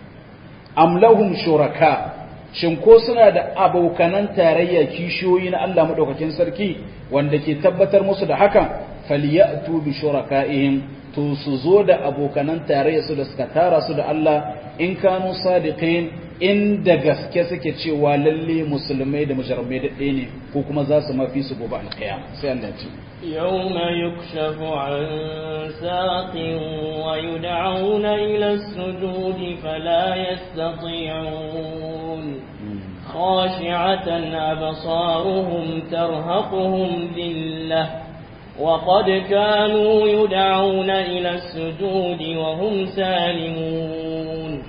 am lahum shuraka shin ko suna da abokanan tarayya kishiyoyi na Allah madaukakin sarki wanda ke tabbatar musu da hakan falyatu bi shuraka'ihim to su zo da abokanan tarayya su da suka tara su da Allah in kanu sadiqin in da gaske suke cewa lalle musulmai da mujarmai da ɗaya ne ko kuma za su mafi su gobe alƙiyama sai Allah ce يوم يكشف عن ساق ويدعون إلى السجود فلا يستطيعون خاشعة أبصارهم ترهقهم ذلة وقد كانوا يدعون إلى السجود وهم سالمون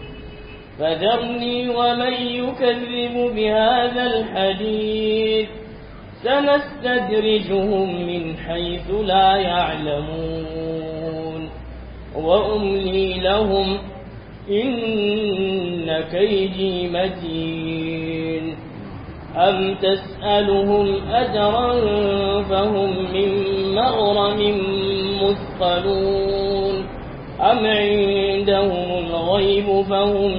فذرني ومن يكذب بهذا الحديث سنستدرجهم من حيث لا يعلمون وأملي لهم إن كيدي متين أم تسألهم أجرا فهم من مغرم مثقلون أم عندهم الغيب فهم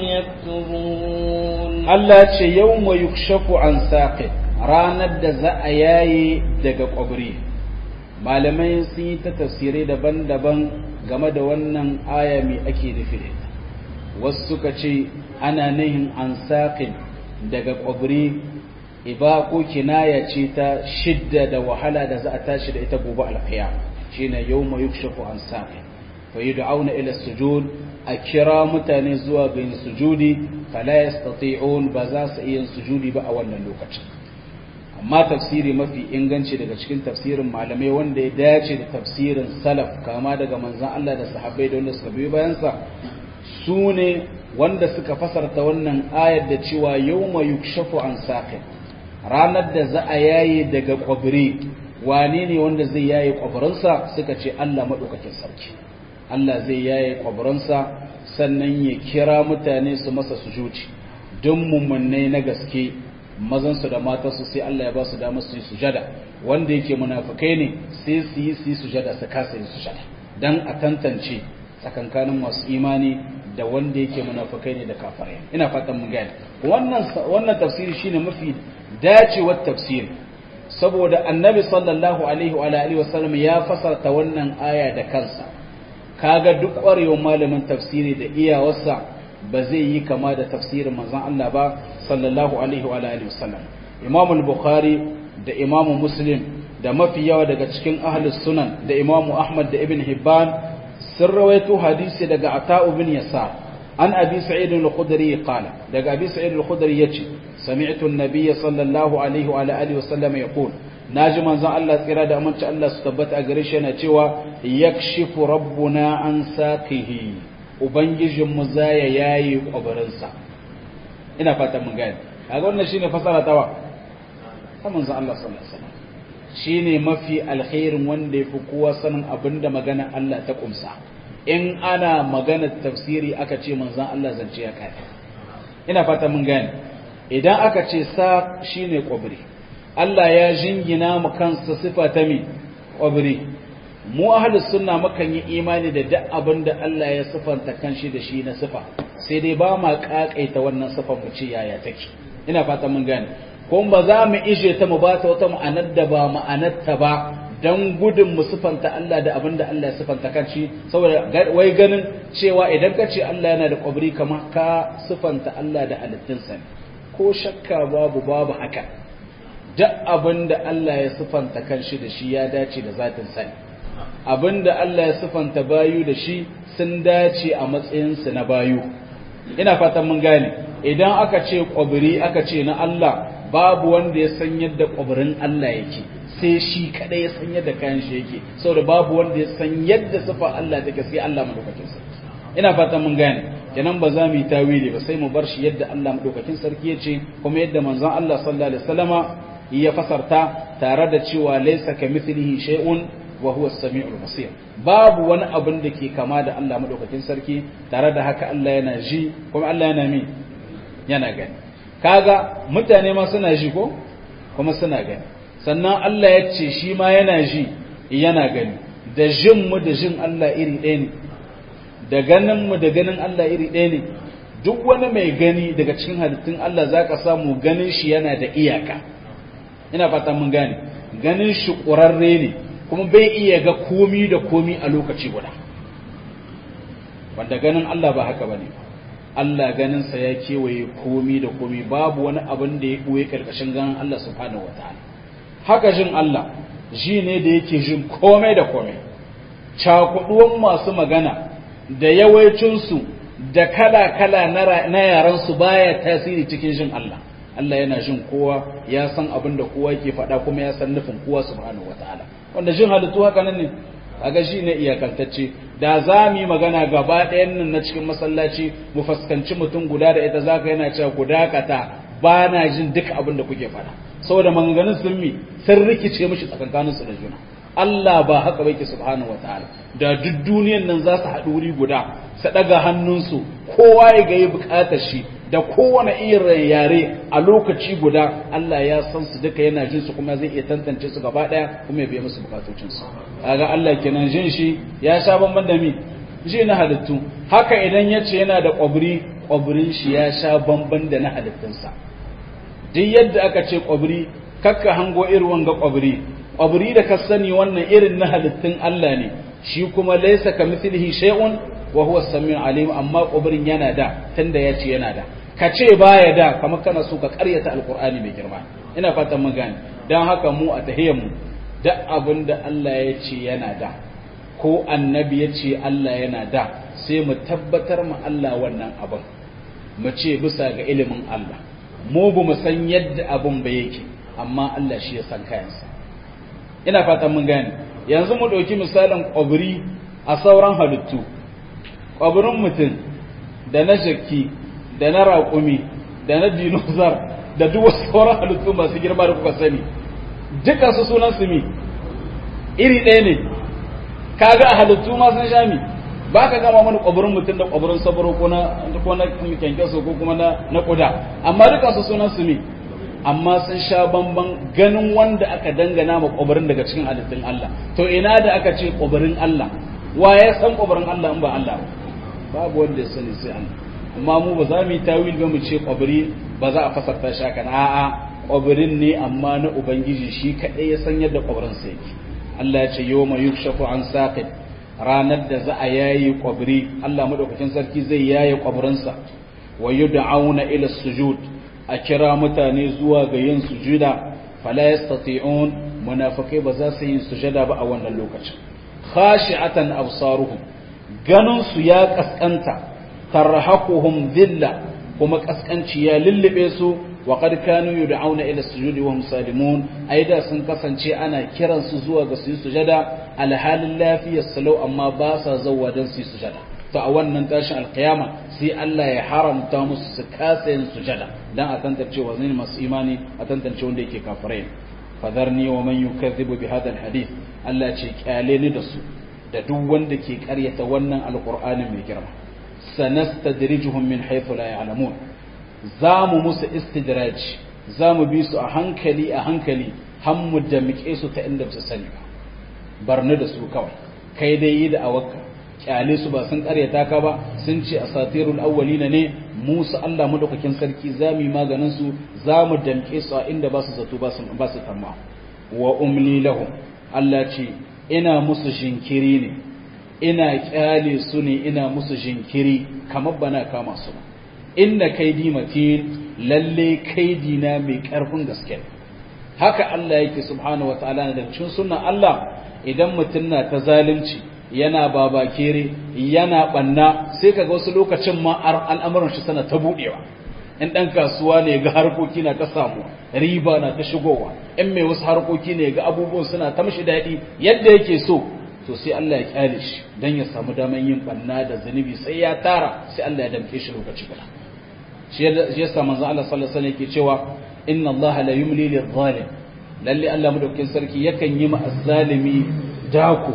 يكتبون Allah ce yau mai yukshafu an saƙi ranar da za a yayi daga ƙwabri malamai sun yi ta tafsirai daban-daban game da wannan aya mai ake nufi da ita wasu suka ce ana nihin an saƙin daga ƙwabri iba ko kinaya ce ta shidda da wahala da za a tashi da ita gobe alfiya shine yau mai yukshafu an saƙin fa yi da'auna ila sujud a kira mutane zuwa ga yin sujudi fala yastati'un ba za su iya sujudi ba a wannan lokacin amma tafsiri mafi inganci daga cikin tafsirin malamai wanda ya dace da tafsirin salaf kama daga manzon Allah da sahabbai da wanda suka biyo bayan sa su ne wanda suka fasarta wannan ayar da cewa yawma yukshafu an saqin ranar da za a yaye daga kwabri wane ne wanda zai yaye kwabarinsa suka ce Allah madaukakin sarki Allah zai yaye kwabarinsa sannan ya kira mutane su masa sujuci don mummunai na gaske mazansu da matansu sai Allah ya ba su damar su yi sujada wanda yake munafukai ne sai su yi su yi sujada su kasa yin sujada dan a tantance tsakankanin masu imani da wanda yake munafukai ne da kafirai ina fatan mun gane wannan wannan tafsiri shine mafi dacewar tafsiri saboda annabi sallallahu alaihi wa alihi wasallam ya fasarta wannan aya da kansa kaga duk ƙwarewar malamin tafsiri da iyawarsa ba zai yi kama da tafsirin manzon Allah ba sallallahu alaihi wa alihi wasallam Imam al-Bukhari da Imam Muslim da mafi yawa daga cikin ahlus sunan da Imam Ahmad da Ibn Hibban sun rawaito hadisi daga Ata'u bin Yasar an Abi Sa'id al-Khudri qala daga Abi Sa'id al-Khudri yace sami'tu an-nabiy sallallahu alaihi wa alihi wasallam yaqul naji manzon Allah tsira da aminci Allah su tabbata a gare shi yana cewa yakshifu rabbuna an saqihi ubangijin mu zaya yayi kwabarinsa ina fatan mun gane kaga wannan shine fasara tawa ta manzon Allah sallallahu alaihi wasallam shine mafi alkhairin wanda yafi kowa sanin abinda magana Allah ta kumsa in ana magana tafsiri aka ce manzon Allah zance ya kai ina fatan mun gane idan aka ce sa shine kwabri Allah ya jingina mu kansa sifa ta mi ƙwabri mu ahlus sunna mukan yi imani da duk abin da Allah ya sifanta kanshi da shi na sifa sai dai ba ma kakaita wannan sifan mu ce yaya take ina fata mun gane ko ba za mu ije ta mu ba ta wata ma'anar da ba ma'anarta ba dan gudun mu sifanta Allah da abin da Allah ya sifanta kanshi saboda wai ganin cewa idan ka ce Allah yana da ƙwabri kamar ka sifanta Allah da halittunsa ko shakka babu babu haka duk abin da Allah ya sifanta kanshi da shi ya dace da zatin sani abin da Allah ya sifanta bayu da shi sun dace a matsayinsu na bayu ina fatan mun gane idan aka ce ƙwabiri aka ce na Allah babu wanda ya san yadda ƙwabirin Allah yake sai shi kadai ya san yadda kayan shi yake saboda babu wanda ya san yadda sifa Allah take sai Allah madaukakin sarki ina fatan mun gane kenan ba za mu yi tawili ba sai mu bar shi yadda Allah madaukakin sarki ya ce kuma yadda manzon Allah sallallahu alaihi wasallama ya fasarta tare da cewa laisa ka mithlihi shay'un wa huwa as-sami'ul basir babu wani abin da ke kama da Allah madaukakin sarki tare da haka Allah yana ji kuma Allah yana mi yana gani kaga mutane ma suna ji ko kuma suna gani sannan Allah ya ce shi ma yana ji yana gani da jin mu da jin Allah iri ɗaya ne da ganin mu da ganin Allah iri ɗaya ne duk wani mai gani daga cikin halittun Allah zaka samu ganin shi yana da iyaka ina fata mun gane ganin shi ƙurarre ne kuma bai iya ga komi da komi a lokaci guda wanda ganin Allah ba haka bane Allah ganinsa ya kewaye komi da komi babu wani abin da ya ɓoye ƙarƙashin ganin Allah subhanahu wataala haka jin Allah ji ne da yake jin komai da komai cakuduwan masu magana da yawancinsu da kala-kala na yaransu baya tasiri cikin jin Allah Allah yana jin kowa ya san abin da kowa yake faɗa kuma ya san nufin kowa subhanahu wataala wanda jin halittu haka nan ne kaga shi ne iyakantacce da za mu yi magana gaba ɗayan nan na cikin masallaci mu fuskanci mutum guda da ita zaka yana cewa ku dakata ba na jin duk abin da kuke faɗa saboda maganganun sun mi sun rikice mishi tsakankanin su da juna Allah ba haka bai ke subhanahu wataala da duk duniyan nan za su haɗu wuri guda su ɗaga hannunsu kowa ya ga yi buƙatar shi da kowane irin yare a lokaci guda Allah ya san su duka yana jin su kuma zai iya tantance su gaba daya kuma ya biya musu bukatocin su kaga Allah kenan jin shi ya sha bamban da mi ji na halittu haka idan ya ce yana da ƙwabri ƙwabrin shi ya sha bamban da na halittunsa duk yadda aka ce ƙwabri kakka hango irin wanga ƙwabri ƙwabri da ka sani wannan irin na halittun Allah ne shi kuma laisa ka mithlihi shay'un wa huwa samiu alim amma ƙwabrin yana da tunda ya ce yana da ka ce baya da kamar kana so ka ƙaryata alqur'ani mai girma ina fatan mun gane dan haka mu a tahiyyar mu duk abin da Allah ya ce yana da ko annabi ya ce Allah yana da sai mu tabbatar mu Allah wannan abin mu ce bisa ga ilimin Allah mu ba mu san yadda abin ba yake amma Allah shi ya san kayansa ina fatan mun gane yanzu mu ɗauki misalin ƙwabri a sauran halittu ƙwabrin mutum da na jakki da na raƙumi da na dinosaur da duk wasu sauran halittu masu girma da kuka sani duka su sunan su mi iri ɗaya ne kaga a halittu ma sun sha mi ba ka gama mana ƙwabirin mutum da ƙwabirin sabaro ko na ko na kyankyaso ko kuma na na ƙuda amma duka su sunan su mi amma sun sha bamban ganin wanda aka dangana ma ƙwabirin daga cikin halittun Allah to ina da aka ce ƙwabirin Allah wa ya san ƙwabirin Allah in ba Allah ba babu wanda ya sani sai Allah amma mu ba za mu yi tawil ba mu ce ƙwabiri ba za a fasarta shi haka a'a ƙwabirin ne amma na ubangiji shi kaɗai ya san yadda ƙwabirin sa yake Allah ya ce yawma yukshafu an saqid ranar da za a yayi ƙwabiri Allah madaukakin sarki zai yaye ƙwabirinsa wa yud'auna ila sujud a kira mutane zuwa ga yin sujuda fala yastati'un munafikai ba za su yi sujada ba a wannan lokacin khashi'atan absaruhum ganin su ya kaskanta tarhaquhum dhilla kuma kaskanci ya lullube su wa qad kanu yud'auna ila sujudi wa hum salimun aida sun kasance ana kiran su zuwa ga su sujada alhalin lafiyar salau amma ba sa zawwa dan su sujada to a wannan tashin alkiyama sai Allah ya haramta musu su kasa yin sujada dan a tantance wa zai masu imani a tantance wanda yake kafirai fadarni wa man yukazzibu bi hadha alhadith Allah ce kyale ni da su da duk wanda ke karyata wannan alqur'ani mai girma sanastadrijuhum min haythu la ya'lamun zamu musu istidraj zamu bi su a hankali a hankali hammu da muke su ta inda su sani ba barni da su kawai kai dai yi da awakka kyale su ba sun karyata ka ba sun ce asatirul awwalina ne Musa Allah madaukakin sarki zamu yi maganin su zamu damke su a inda ba su zato ba su ba su tamma wa umli lahum Allah ce ina musu jinkiri ne ina kyale su ne ina musu jinkiri kamar bana kama su ba inna kaidi matin lalle kaidi na mai karfin gaske haka Allah yake subhanahu wataala da cikin sunnan Allah idan mutum na ta zalunci yana babakere yana banna sai kaga wasu lokacin ma al'amuran shi sana ta budewa in dan kasuwa ne ga harkoki na ta samu riba na ta shigowa in mai wasu harkoki ne ga abubuwan suna ta mishi daɗi yadda yake so to sai Allah ya kyale shi dan ya samu daman yin banna da zunubi sai ya tara sai Allah ya damke shi lokaci guda shi yasa manzo Allah sallallahu alaihi wasallam yake cewa inna Allah la yumli lil zalim lalle Allah madaukakin sarki yakan yi ma azzalimi dako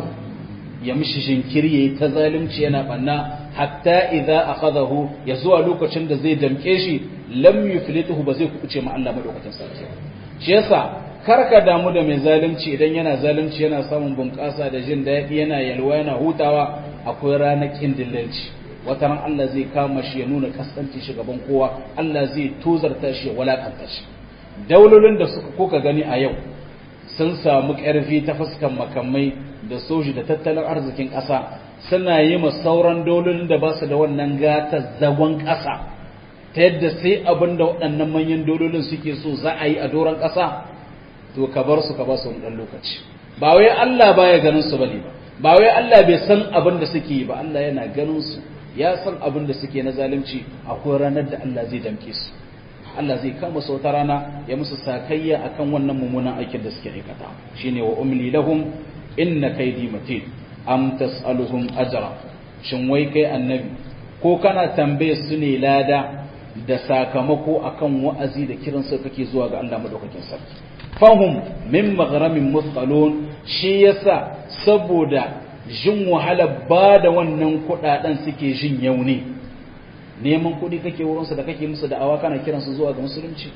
ya mishi jinkiri yayi ta zalunci yana banna hatta idza akhadahu ya zuwa lokacin da zai damke shi lam yuflituhu ba zai kuce ma Allah madaukakin sarki shi yasa karka damu da mai zalunci idan yana zalunci yana samun bunƙasa da jin daɗi yana yalwa yana hutawa akwai ranakin dillanci wata ran Allah zai kama shi ya nuna kaskanci shi gaban kowa Allah zai tozarta shi ya walakanta shi daulolin da suka kuka gani a yau sun samu ƙarfi ta fuskan makamai da soji da tattalin arzikin ƙasa suna yi ma sauran daulolin da ba su da wannan gata zagon ƙasa ta yadda sai abin da waɗannan manyan daulolin suke so za a yi a doron ƙasa to ka bar su ka ba su wani ɗan lokaci ba wai Allah baya ganin su bane ba ba wai Allah bai san abin da suke yi ba Allah yana ganin su ya san abin da suke na zalunci akwai ranar da Allah zai damke su Allah zai kama su wata rana ya musu sakayya akan wannan mummunan aikin da suke aikata shine wa umli lahum inna kaydi matin am tasaluhum ajra shin wai kai annabi ko kana tambaye su ne lada da sakamako akan wa'azi da kiran su kake zuwa ga Allah madaukakin sarki fahum min maghramin musqalun shi yasa saboda jin wahala ba da wannan kudaden suke jin yauni neman kudi kake wurinsu da kake musu da'awa kana kiransu zuwa ga musulunci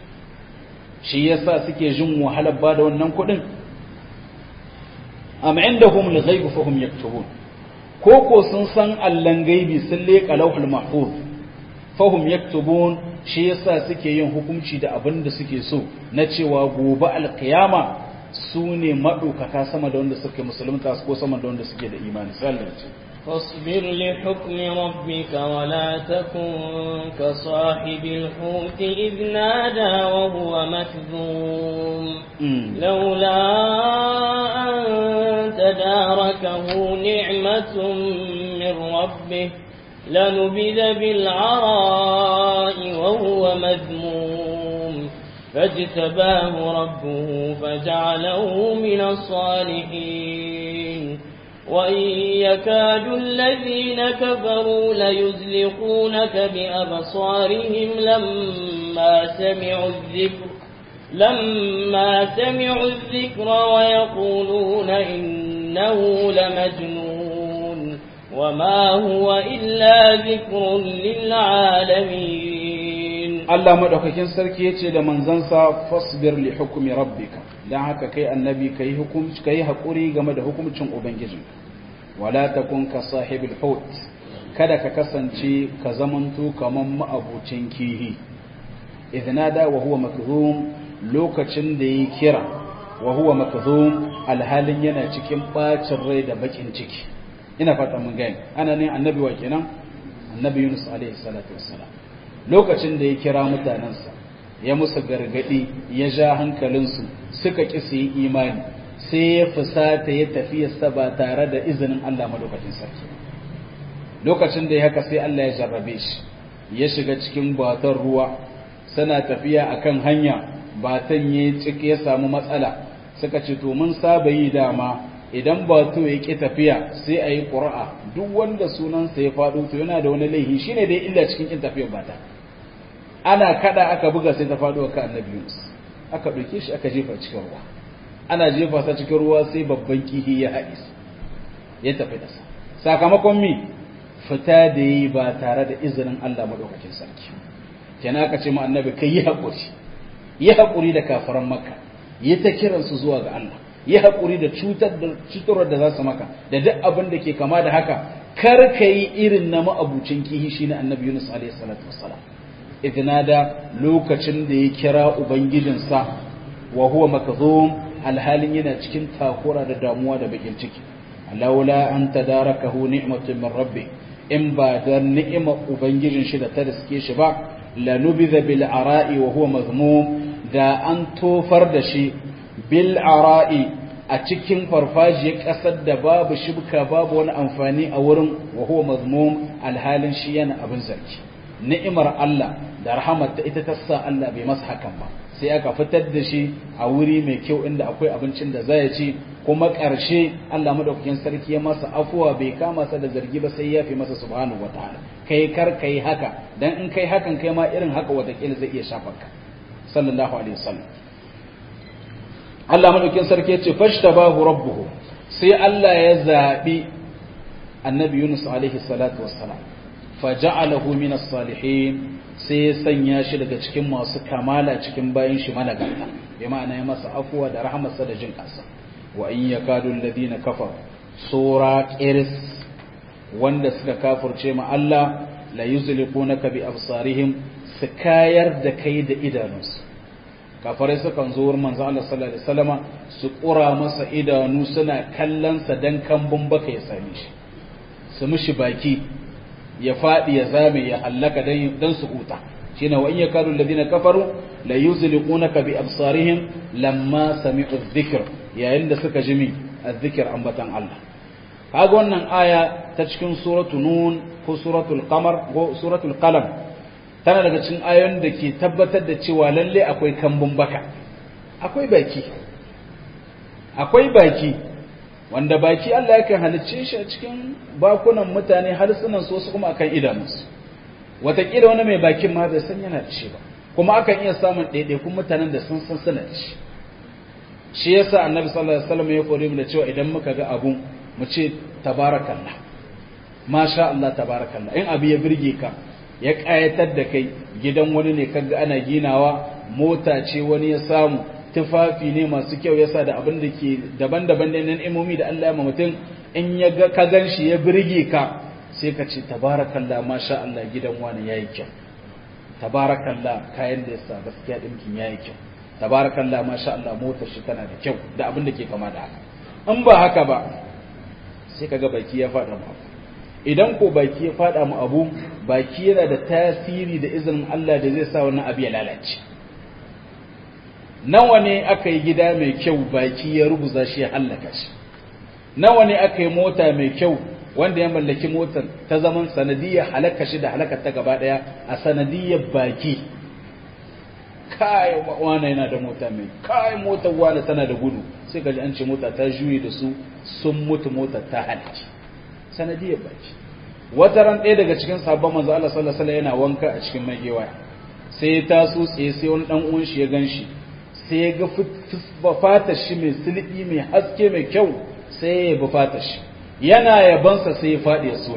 shi yasa suke jin wahala ba da wannan kudin am indahum al-ghaib fa hum yaktubun ko ko sun san allan gaibi sun leƙa lauhul mahfuz fahum yaktubun shi yasa suke yin hukunci da abin da suke so na cewa gobe alkiyama su ne maɗaukaka sama da wanda suke musulunta ko sama da wanda suke da imani sallallahu فاصبر لحكم ربك ولا تكن كصاحب الحوت إذ نادى وهو مكذوم لولا أن تداركه نعمة من ربه لنبذ بالعراء وهو مذموم فاجتباه ربه فجعله من الصالحين وإن يكاد الذين كفروا ليزلقونك بأبصارهم لما سمعوا الذكر لما سمعوا الذكر ويقولون إنه لمجنون وما هو إلا ذكر للعالمين Allah madaukakin sarki yace da manzansa fasbir li hukmi rabbika dan haka kai annabi kai hukunci kai hakuri game da hukuncin ubangijin wala takun ka sahibil hut kada ka kasance ka zamanto kaman ma'abucin kihi idnada wa huwa makzum lokacin da yi kira wa huwa makzum alhalin yana cikin bacin rai da bakin ciki ina fata mun gani ana ne annabi wa kenan annabi Yunus alaihi salatu wassalam lokacin da ya kira mutanensa ya musu gargadi ya ja hankalinsu suka ƙi su yi imani sai ya fusata ya tafiyarsa ba tare da izinin Allah madaukakin sarki lokacin da ya haka sai Allah ya jarrabe shi ya shiga cikin batar ruwa suna tafiya akan hanya batan ya ciki ya samu matsala suka ce to mun saba yi dama idan bato ya ƙi tafiya sai a yi ƙura'a duk wanda sunansa ya faɗo to yana da wani laihi shine dai illa cikin ƙin tafiyar bata ana kada aka buga sai ta faɗo ka annabi Yunus aka ɗauke shi aka jefa cikin ruwa ana jefa sa cikin ruwa sai babban kihi ya haɗe ya tafi da sa sakamakon mi fita da yi ba tare da izinin Allah madaukakin sarki kenan aka ce ma annabi kai yi haƙuri yi haƙuri da kafaran makka yi ta kiransu zuwa ga Allah yi haƙuri da cutar da cutarwar da za su maka da duk abin da ke kama da haka kar ka yi irin na ma'abucin kihi shi na annabi Yunus alaihi salatu wassalam idnada lokacin da ya kira ubangijinsa wa huwa makzum alhalin yana cikin takura da damuwa da bakin ciki laula an tadarakahu ni'matun min rabbi in ba da ni'imar ubangijin shi da ta riske shi ba lanubidha bil ara'i wa huwa mazmum da an tofar da shi bil ara'i a cikin farfajiyar ƙasar da babu shibka babu wani amfani a wurin wa huwa mazmum alhalin shi yana abin zarki ni'imar Allah da rahamarta ita ta sa Allah bai masa hakan ba sai aka fitar da shi a wuri mai kyau inda akwai abincin da zai ci kuma ƙarshe Allah madaukakin sarki ya masa afuwa bai kama sa da zargi ba sai ya fi masa subhanahu wataala kai kar kai haka dan in kai hakan kai ma irin haka watakila zai iya shafar ka sallallahu alaihi wasallam Allah madaukakin sarki ya ce fashtabahu rabbuhu sai Allah ya zabi annabi Yunus alaihi salatu wassalam faja'alahu min as-salihin sai ya sanya shi daga cikin masu kamala cikin bayan shi malagarta bi ma'ana ya masa afuwa da rahmarsa da jin kansa wa in yakadu alladhina kafaru sura qiris wanda suka kafirce ma Allah la yuzliqunaka bi absarihim su kayar da kai da idanunsu kafarai sukan zo wurin manzo Allah sallallahu alaihi wasallama su kura masa idanu suna kallon sa dan kambun baka ya same shi su mishi baki ya faɗi ya zame ya hallaka dan su huta shine wa in yakadu alladhina kafaru la yuzliqunaka bi absarihim lamma sami'u adh-dhikr yayin da suka jimi adh-dhikr ambatan Allah kaga wannan aya ta cikin suratu nun ko suratul qamar ko suratul qalam tana daga cikin ayoyin da ke tabbatar da cewa lalle akwai kambun baka akwai baki akwai baki wanda baki Allah yakan halicce shi a cikin bakunan mutane harsunan su wasu kuma akan idanunsu wataƙila wani mai bakin ma bai san yana da shi ba kuma akan iya samun ɗaiɗaikun mutanen da sun san suna da shi shi yasa annabi sallallahu alaihi wasallam ya kore mu da cewa idan muka ga abu mu ce tabarakallah masha Allah tabarakallah in abu ya birge ka ya ƙayatar da kai gidan wani ne kaga ana ginawa mota ce wani ya samu tufafi ne masu kyau yasa da abin da ke daban-daban da nan imomi da Allah ya ma mutum in ya ga ka ganshi ya birge ka sai ka ce tabarakallah masha Allah gidan wani yayi kyau tabarakallah kayan da yasa gaskiya dinkin yayi kyau tabarakallah masha Allah motar shi tana da kyau da abin da ke kama da haka in ba haka ba sai kaga baki ya faɗa mu abu idan ko baki ya faɗa mu abu baki yana da tasiri da izinin Allah da zai sa wannan abu ya lalace nawa ne aka yi gida mai kyau baki ya rubuza shi ya hallaka shi nawa ne aka yi mota mai kyau wanda ya mallaki motar ta zaman sanadiyar halaka shi da halakar ta gaba daya a sanadiyar baki kai wane yana da mota mai kai motar wane tana da gudu sai gaji an ce mota ta juye da su sun mutu motar ta halaki sanadiyar baki wata ran ɗaya daga cikin sabon manzo Allah sallallahu alaihi yana wanka a cikin magewaya sai ya taso tsaye sai wani dan uwan shi ya ganshi sai ya ga fatar shi mai sulbi mai haske mai kyau sai ya bi fatar shi yana yabansa sai ya faɗi ya so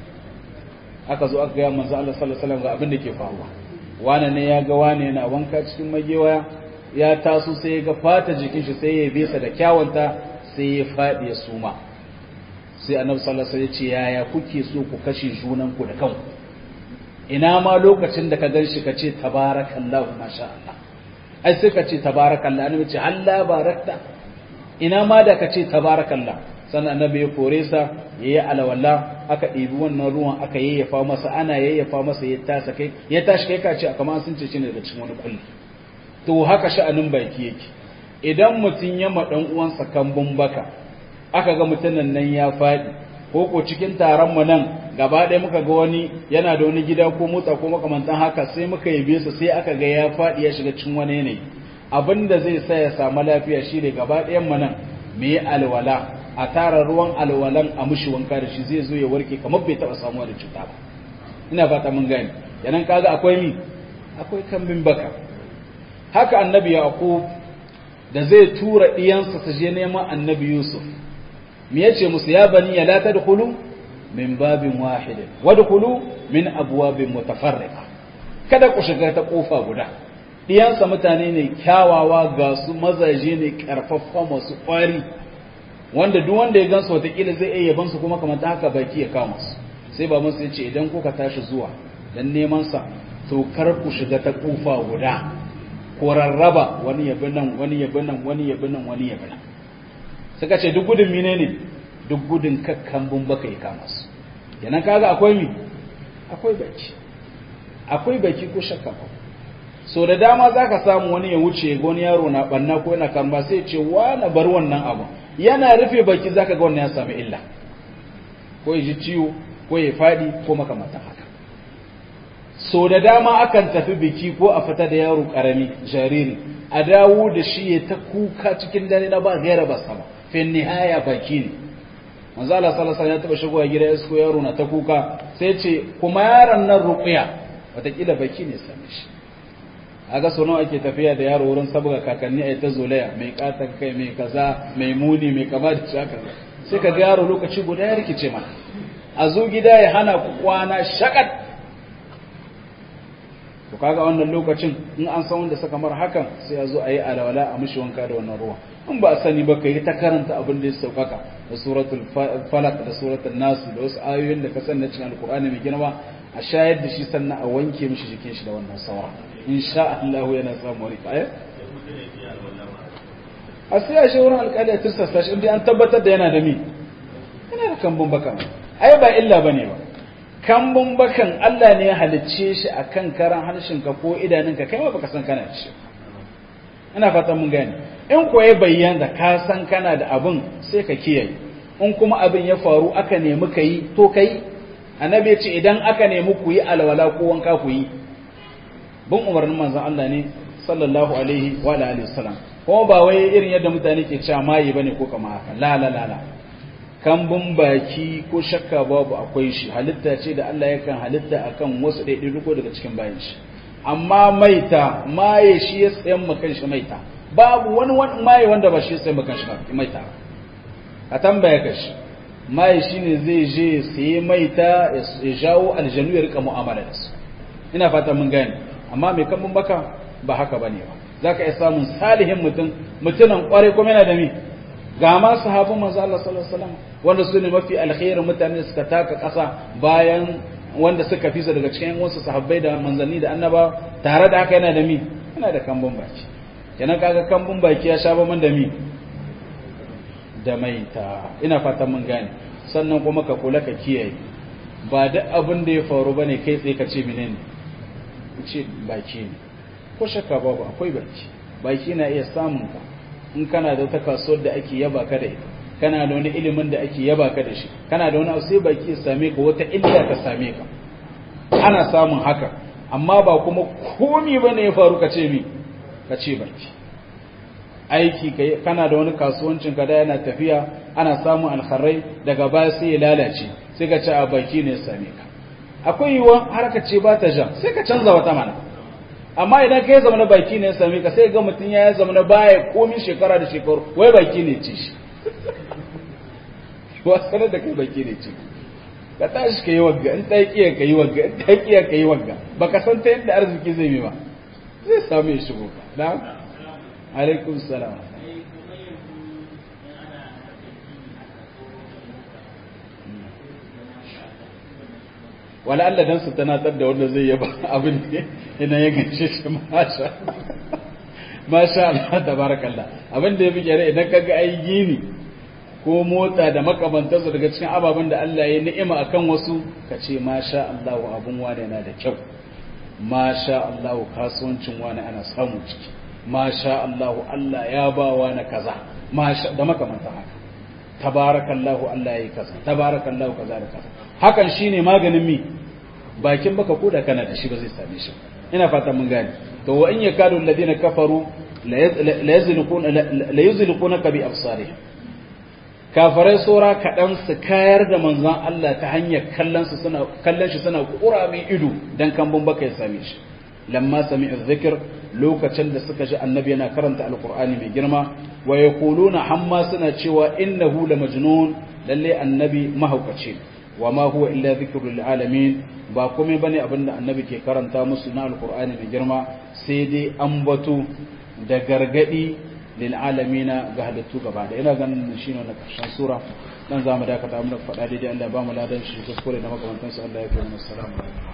aka zo aka ga manzo Allah sallallahu alaihi wasallam ga abin da ke faruwa wane ne ya ga wane yana wanka cikin magewaya ya taso sai ya ga fata jikin shi sai ya bisa da kyawunta sai ya faɗi ya suma sai annabi sallallahu alaihi wasallam ya ce yaya kuke so ku kashe junan ku da kanku ina ma lokacin da ka ganshi ka ce tabarakallahu masha Allah ai sai ka ce tabarakallah annabi ce Allah barakta ina ma da ka ce tabarakallah sannan annabi ya kore sa yayi alawalla aka ɗibi wannan ruwan aka yayyafa masa ana yayyafa masa ya tasa kai ya tashi kai ka ce kamar sun ce shi ne daga cikin wani kulli to haka sha'anin baki yake idan mutum ya ma dan uwansa kambun baka aka ga mutumin nan ya faɗi ko ko cikin taron mu nan gaba ɗaya muka ga wani yana da wani gida ko motsa ko makamantan haka sai muka yabe su sai aka ga ya faɗi ya shiga cikin wani yanayi abinda zai sa ya samu lafiya shi ne gaba ɗayan mu nan mu yi alwala a tara ruwan alwalan a mushi wanka da shi zai zo ya warke kamar bai taɓa samuwa da cuta ba ina fata mun gane yanan kaga akwai mi akwai kambin baka haka annabi yaqub da zai tura diyansa su je neman annabi yusuf me yace musu ya bani ya la tadkhulu min babin wahidin wadkhulu min abwabin mutafarriqa kada ku shiga ta kofa guda diyansa mutane ne kyawawa ga su mazaje ne karfafa masu kwari wanda duk wanda ya gansu watakila zai iya yabansu kuma kamar ta haka baki ya kama su sai ba musu yace idan kuka tashi zuwa dan neman sa to kar ku shiga ta kofa guda ko rarraba wani yabi nan wani yabi nan wani yabi nan wani yabi nan suka ce duk gudun mine ne duk gudun kakkan bun baka ya kama su kenan kaga akwai mi akwai baki akwai baki ko shakka ba so da dama zaka samu wani ya wuce ga wani yaro na banna ko yana karma sai ce wa na bar wannan abu yana rufe baki zaka ga wannan ya sami illa ko ya ji ciwo ko ya fadi ko makamantan haka so da dama akan tafi biki ko a fita da yaro karami jariri a dawo da shi ya ta kuka cikin dare na ba gaira ba sama fin nihaya baki ne manzo Allah sallallahu alaihi wasallam ya taba shigowa gida ya suko yaro na ta kuka sai ce kuma yaron nan ruqya watakila baki ne same shi aga so nawa ake tafiya da yaro wurin sabuga kakanni ai ta zolaya mai katar kai mai kaza mai muni mai kama da shaka sai ka ga yaro lokaci guda ya rikice ma a zo gida ya hana ku kwana shakat to kaga wannan lokacin in an san wanda saka mar hakan sai ya zo a yi alawala a mishi wanka da wannan ruwa in ba a sani ba kai ta karanta abin da ya saukaka da suratul falaq da suratul nas da wasu ayoyin da ka san na cikin alqur'ani mai girma a shayar da shi sannan a wanke mishi jikin shi da wannan saura insha Allah yana samu wani aya a sai a shawarar alƙali a tirsasa shi inda an tabbatar da yana da mi yana da kambun baka ai ba illa bane ba kambun bakan Allah ne ya halicce shi a kan karan harshenka ko idanunka kai ma baka san kana da shi ina fatan mun gane in ko ya bayyana ka san kana da abin sai ka kiyaye in kuma abin ya faru aka nemi ka yi to ka yi annabi ya ce idan aka nemi ku yi alwala ko wanka ku yi bin umarnin manzon Allah ne sallallahu alaihi wa alihi wasallam kuma ba wai irin yadda mutane ke cewa mayi bane ko kama haka la la la la kambun baki ko shakka babu akwai shi halitta ce da Allah yakan halitta akan wasu ɗaiɗaiɗuko daga cikin bayan shi amma maita maye shi ya tsayan makan shi maita babu wani wani maye wanda ba shi ya tsayan makan shi maita a tambaya ka shi maye shi ne zai je ya sayi maita ya jawo aljanu ya rika mu'amala da su ina fata mun gane amma mai kambun baka ba haka bane ba za ka iya samun salihin mutum mutumin kwarai kuma yana da mi ga ma sahabban manzo Allah sallallahu alaihi wasallam wanda su ne mafi alkhairin mutane da suka taka ƙasa bayan wanda suka fi daga cikin wasu sahabbai da manzanni da annaba tare da haka yana da mi yana da kambun baki kenan kaga kambun baki ya sha man da mi da mai ta ina fatan mun gane sannan kuma ka kula ka kiyaye ba duk abin da ya faru bane kai tsaye ka ce menene ce baki ne ko shakka babu akwai baki baki na iya samun ka in kana da wata kasuwar da ake yaba ka da ita kana da wani ilimin da ake yaba ka da shi kana da wani abu sai baki ya same ka wata illa ka same ka ana samun haka amma ba kuma komi bane ya faru ka ce mi ka ce baki aiki kana da wani kasuwancin ka da yana tafiya ana samun alkharai daga baya sai ya lalace sai ka ce a baki ne ya same ka akwai yiwuwa har ka ce ba ta jan sai ka canza wata mana amma idan ka yi zama na baki ne ya same ka sai ga mutum ya zama na baya komi shekara da shekaru wai baki ne ci shi wasanar da kai baki ne ci ka tashi ka yi wagga in ta kiya ka yi wagga in ta kiya ka yi wagga ba ka san ta yadda arziki zai yi ba zai samu ya shigo ka na alaikum salam wala Allah dan su tanatar da wanda zai yaba abin ne ina ya ganshe shi masha masha Allah tabarakallah abin da ya fi gyara idan kaga ai gini ko motsa da makamantarsa daga cikin ababen da Allah ya ni'ima akan wasu ka ce masha Allah abun wani yana da kyau masha Allah kasuwancin wani ana samu ciki masha Allah Allah ya ba wani kaza masha da makamantar haka tabarakallahu Allah yayi kaza tabarakallahu kaza da kaza hakan shine maganin mi bakin baka koda kana da shi ba zai same shi ina fatan mun gane to wa in yakadu alladhina kafaru la yazliquna la yuzliqunaka bi absarihim kafirai sora kaɗan su kayar da manzon Allah ta hanyar kallon su suna kallon shi suna kura mai ido dan kambun baka ya same shi lamma sami'u dhikr lokacin da suka ji annabi yana karanta alqur'ani mai girma wa yaquluna hamma suna cewa innahu la majnun lalle annabi mahaukaci wa ma huwa illa dhikrul lil alamin ba komai bane abinda annabi ke karanta musu na alqur'ani mai girma sai dai ambato da gargadi lil alamina ga halittu gaba da ina ganin shine na karshen sura dan zamu dakata mu da faɗa daidai Allah ba mu ladan shi kuskure da makamantansu Allah ya kai mu assalamu alaikum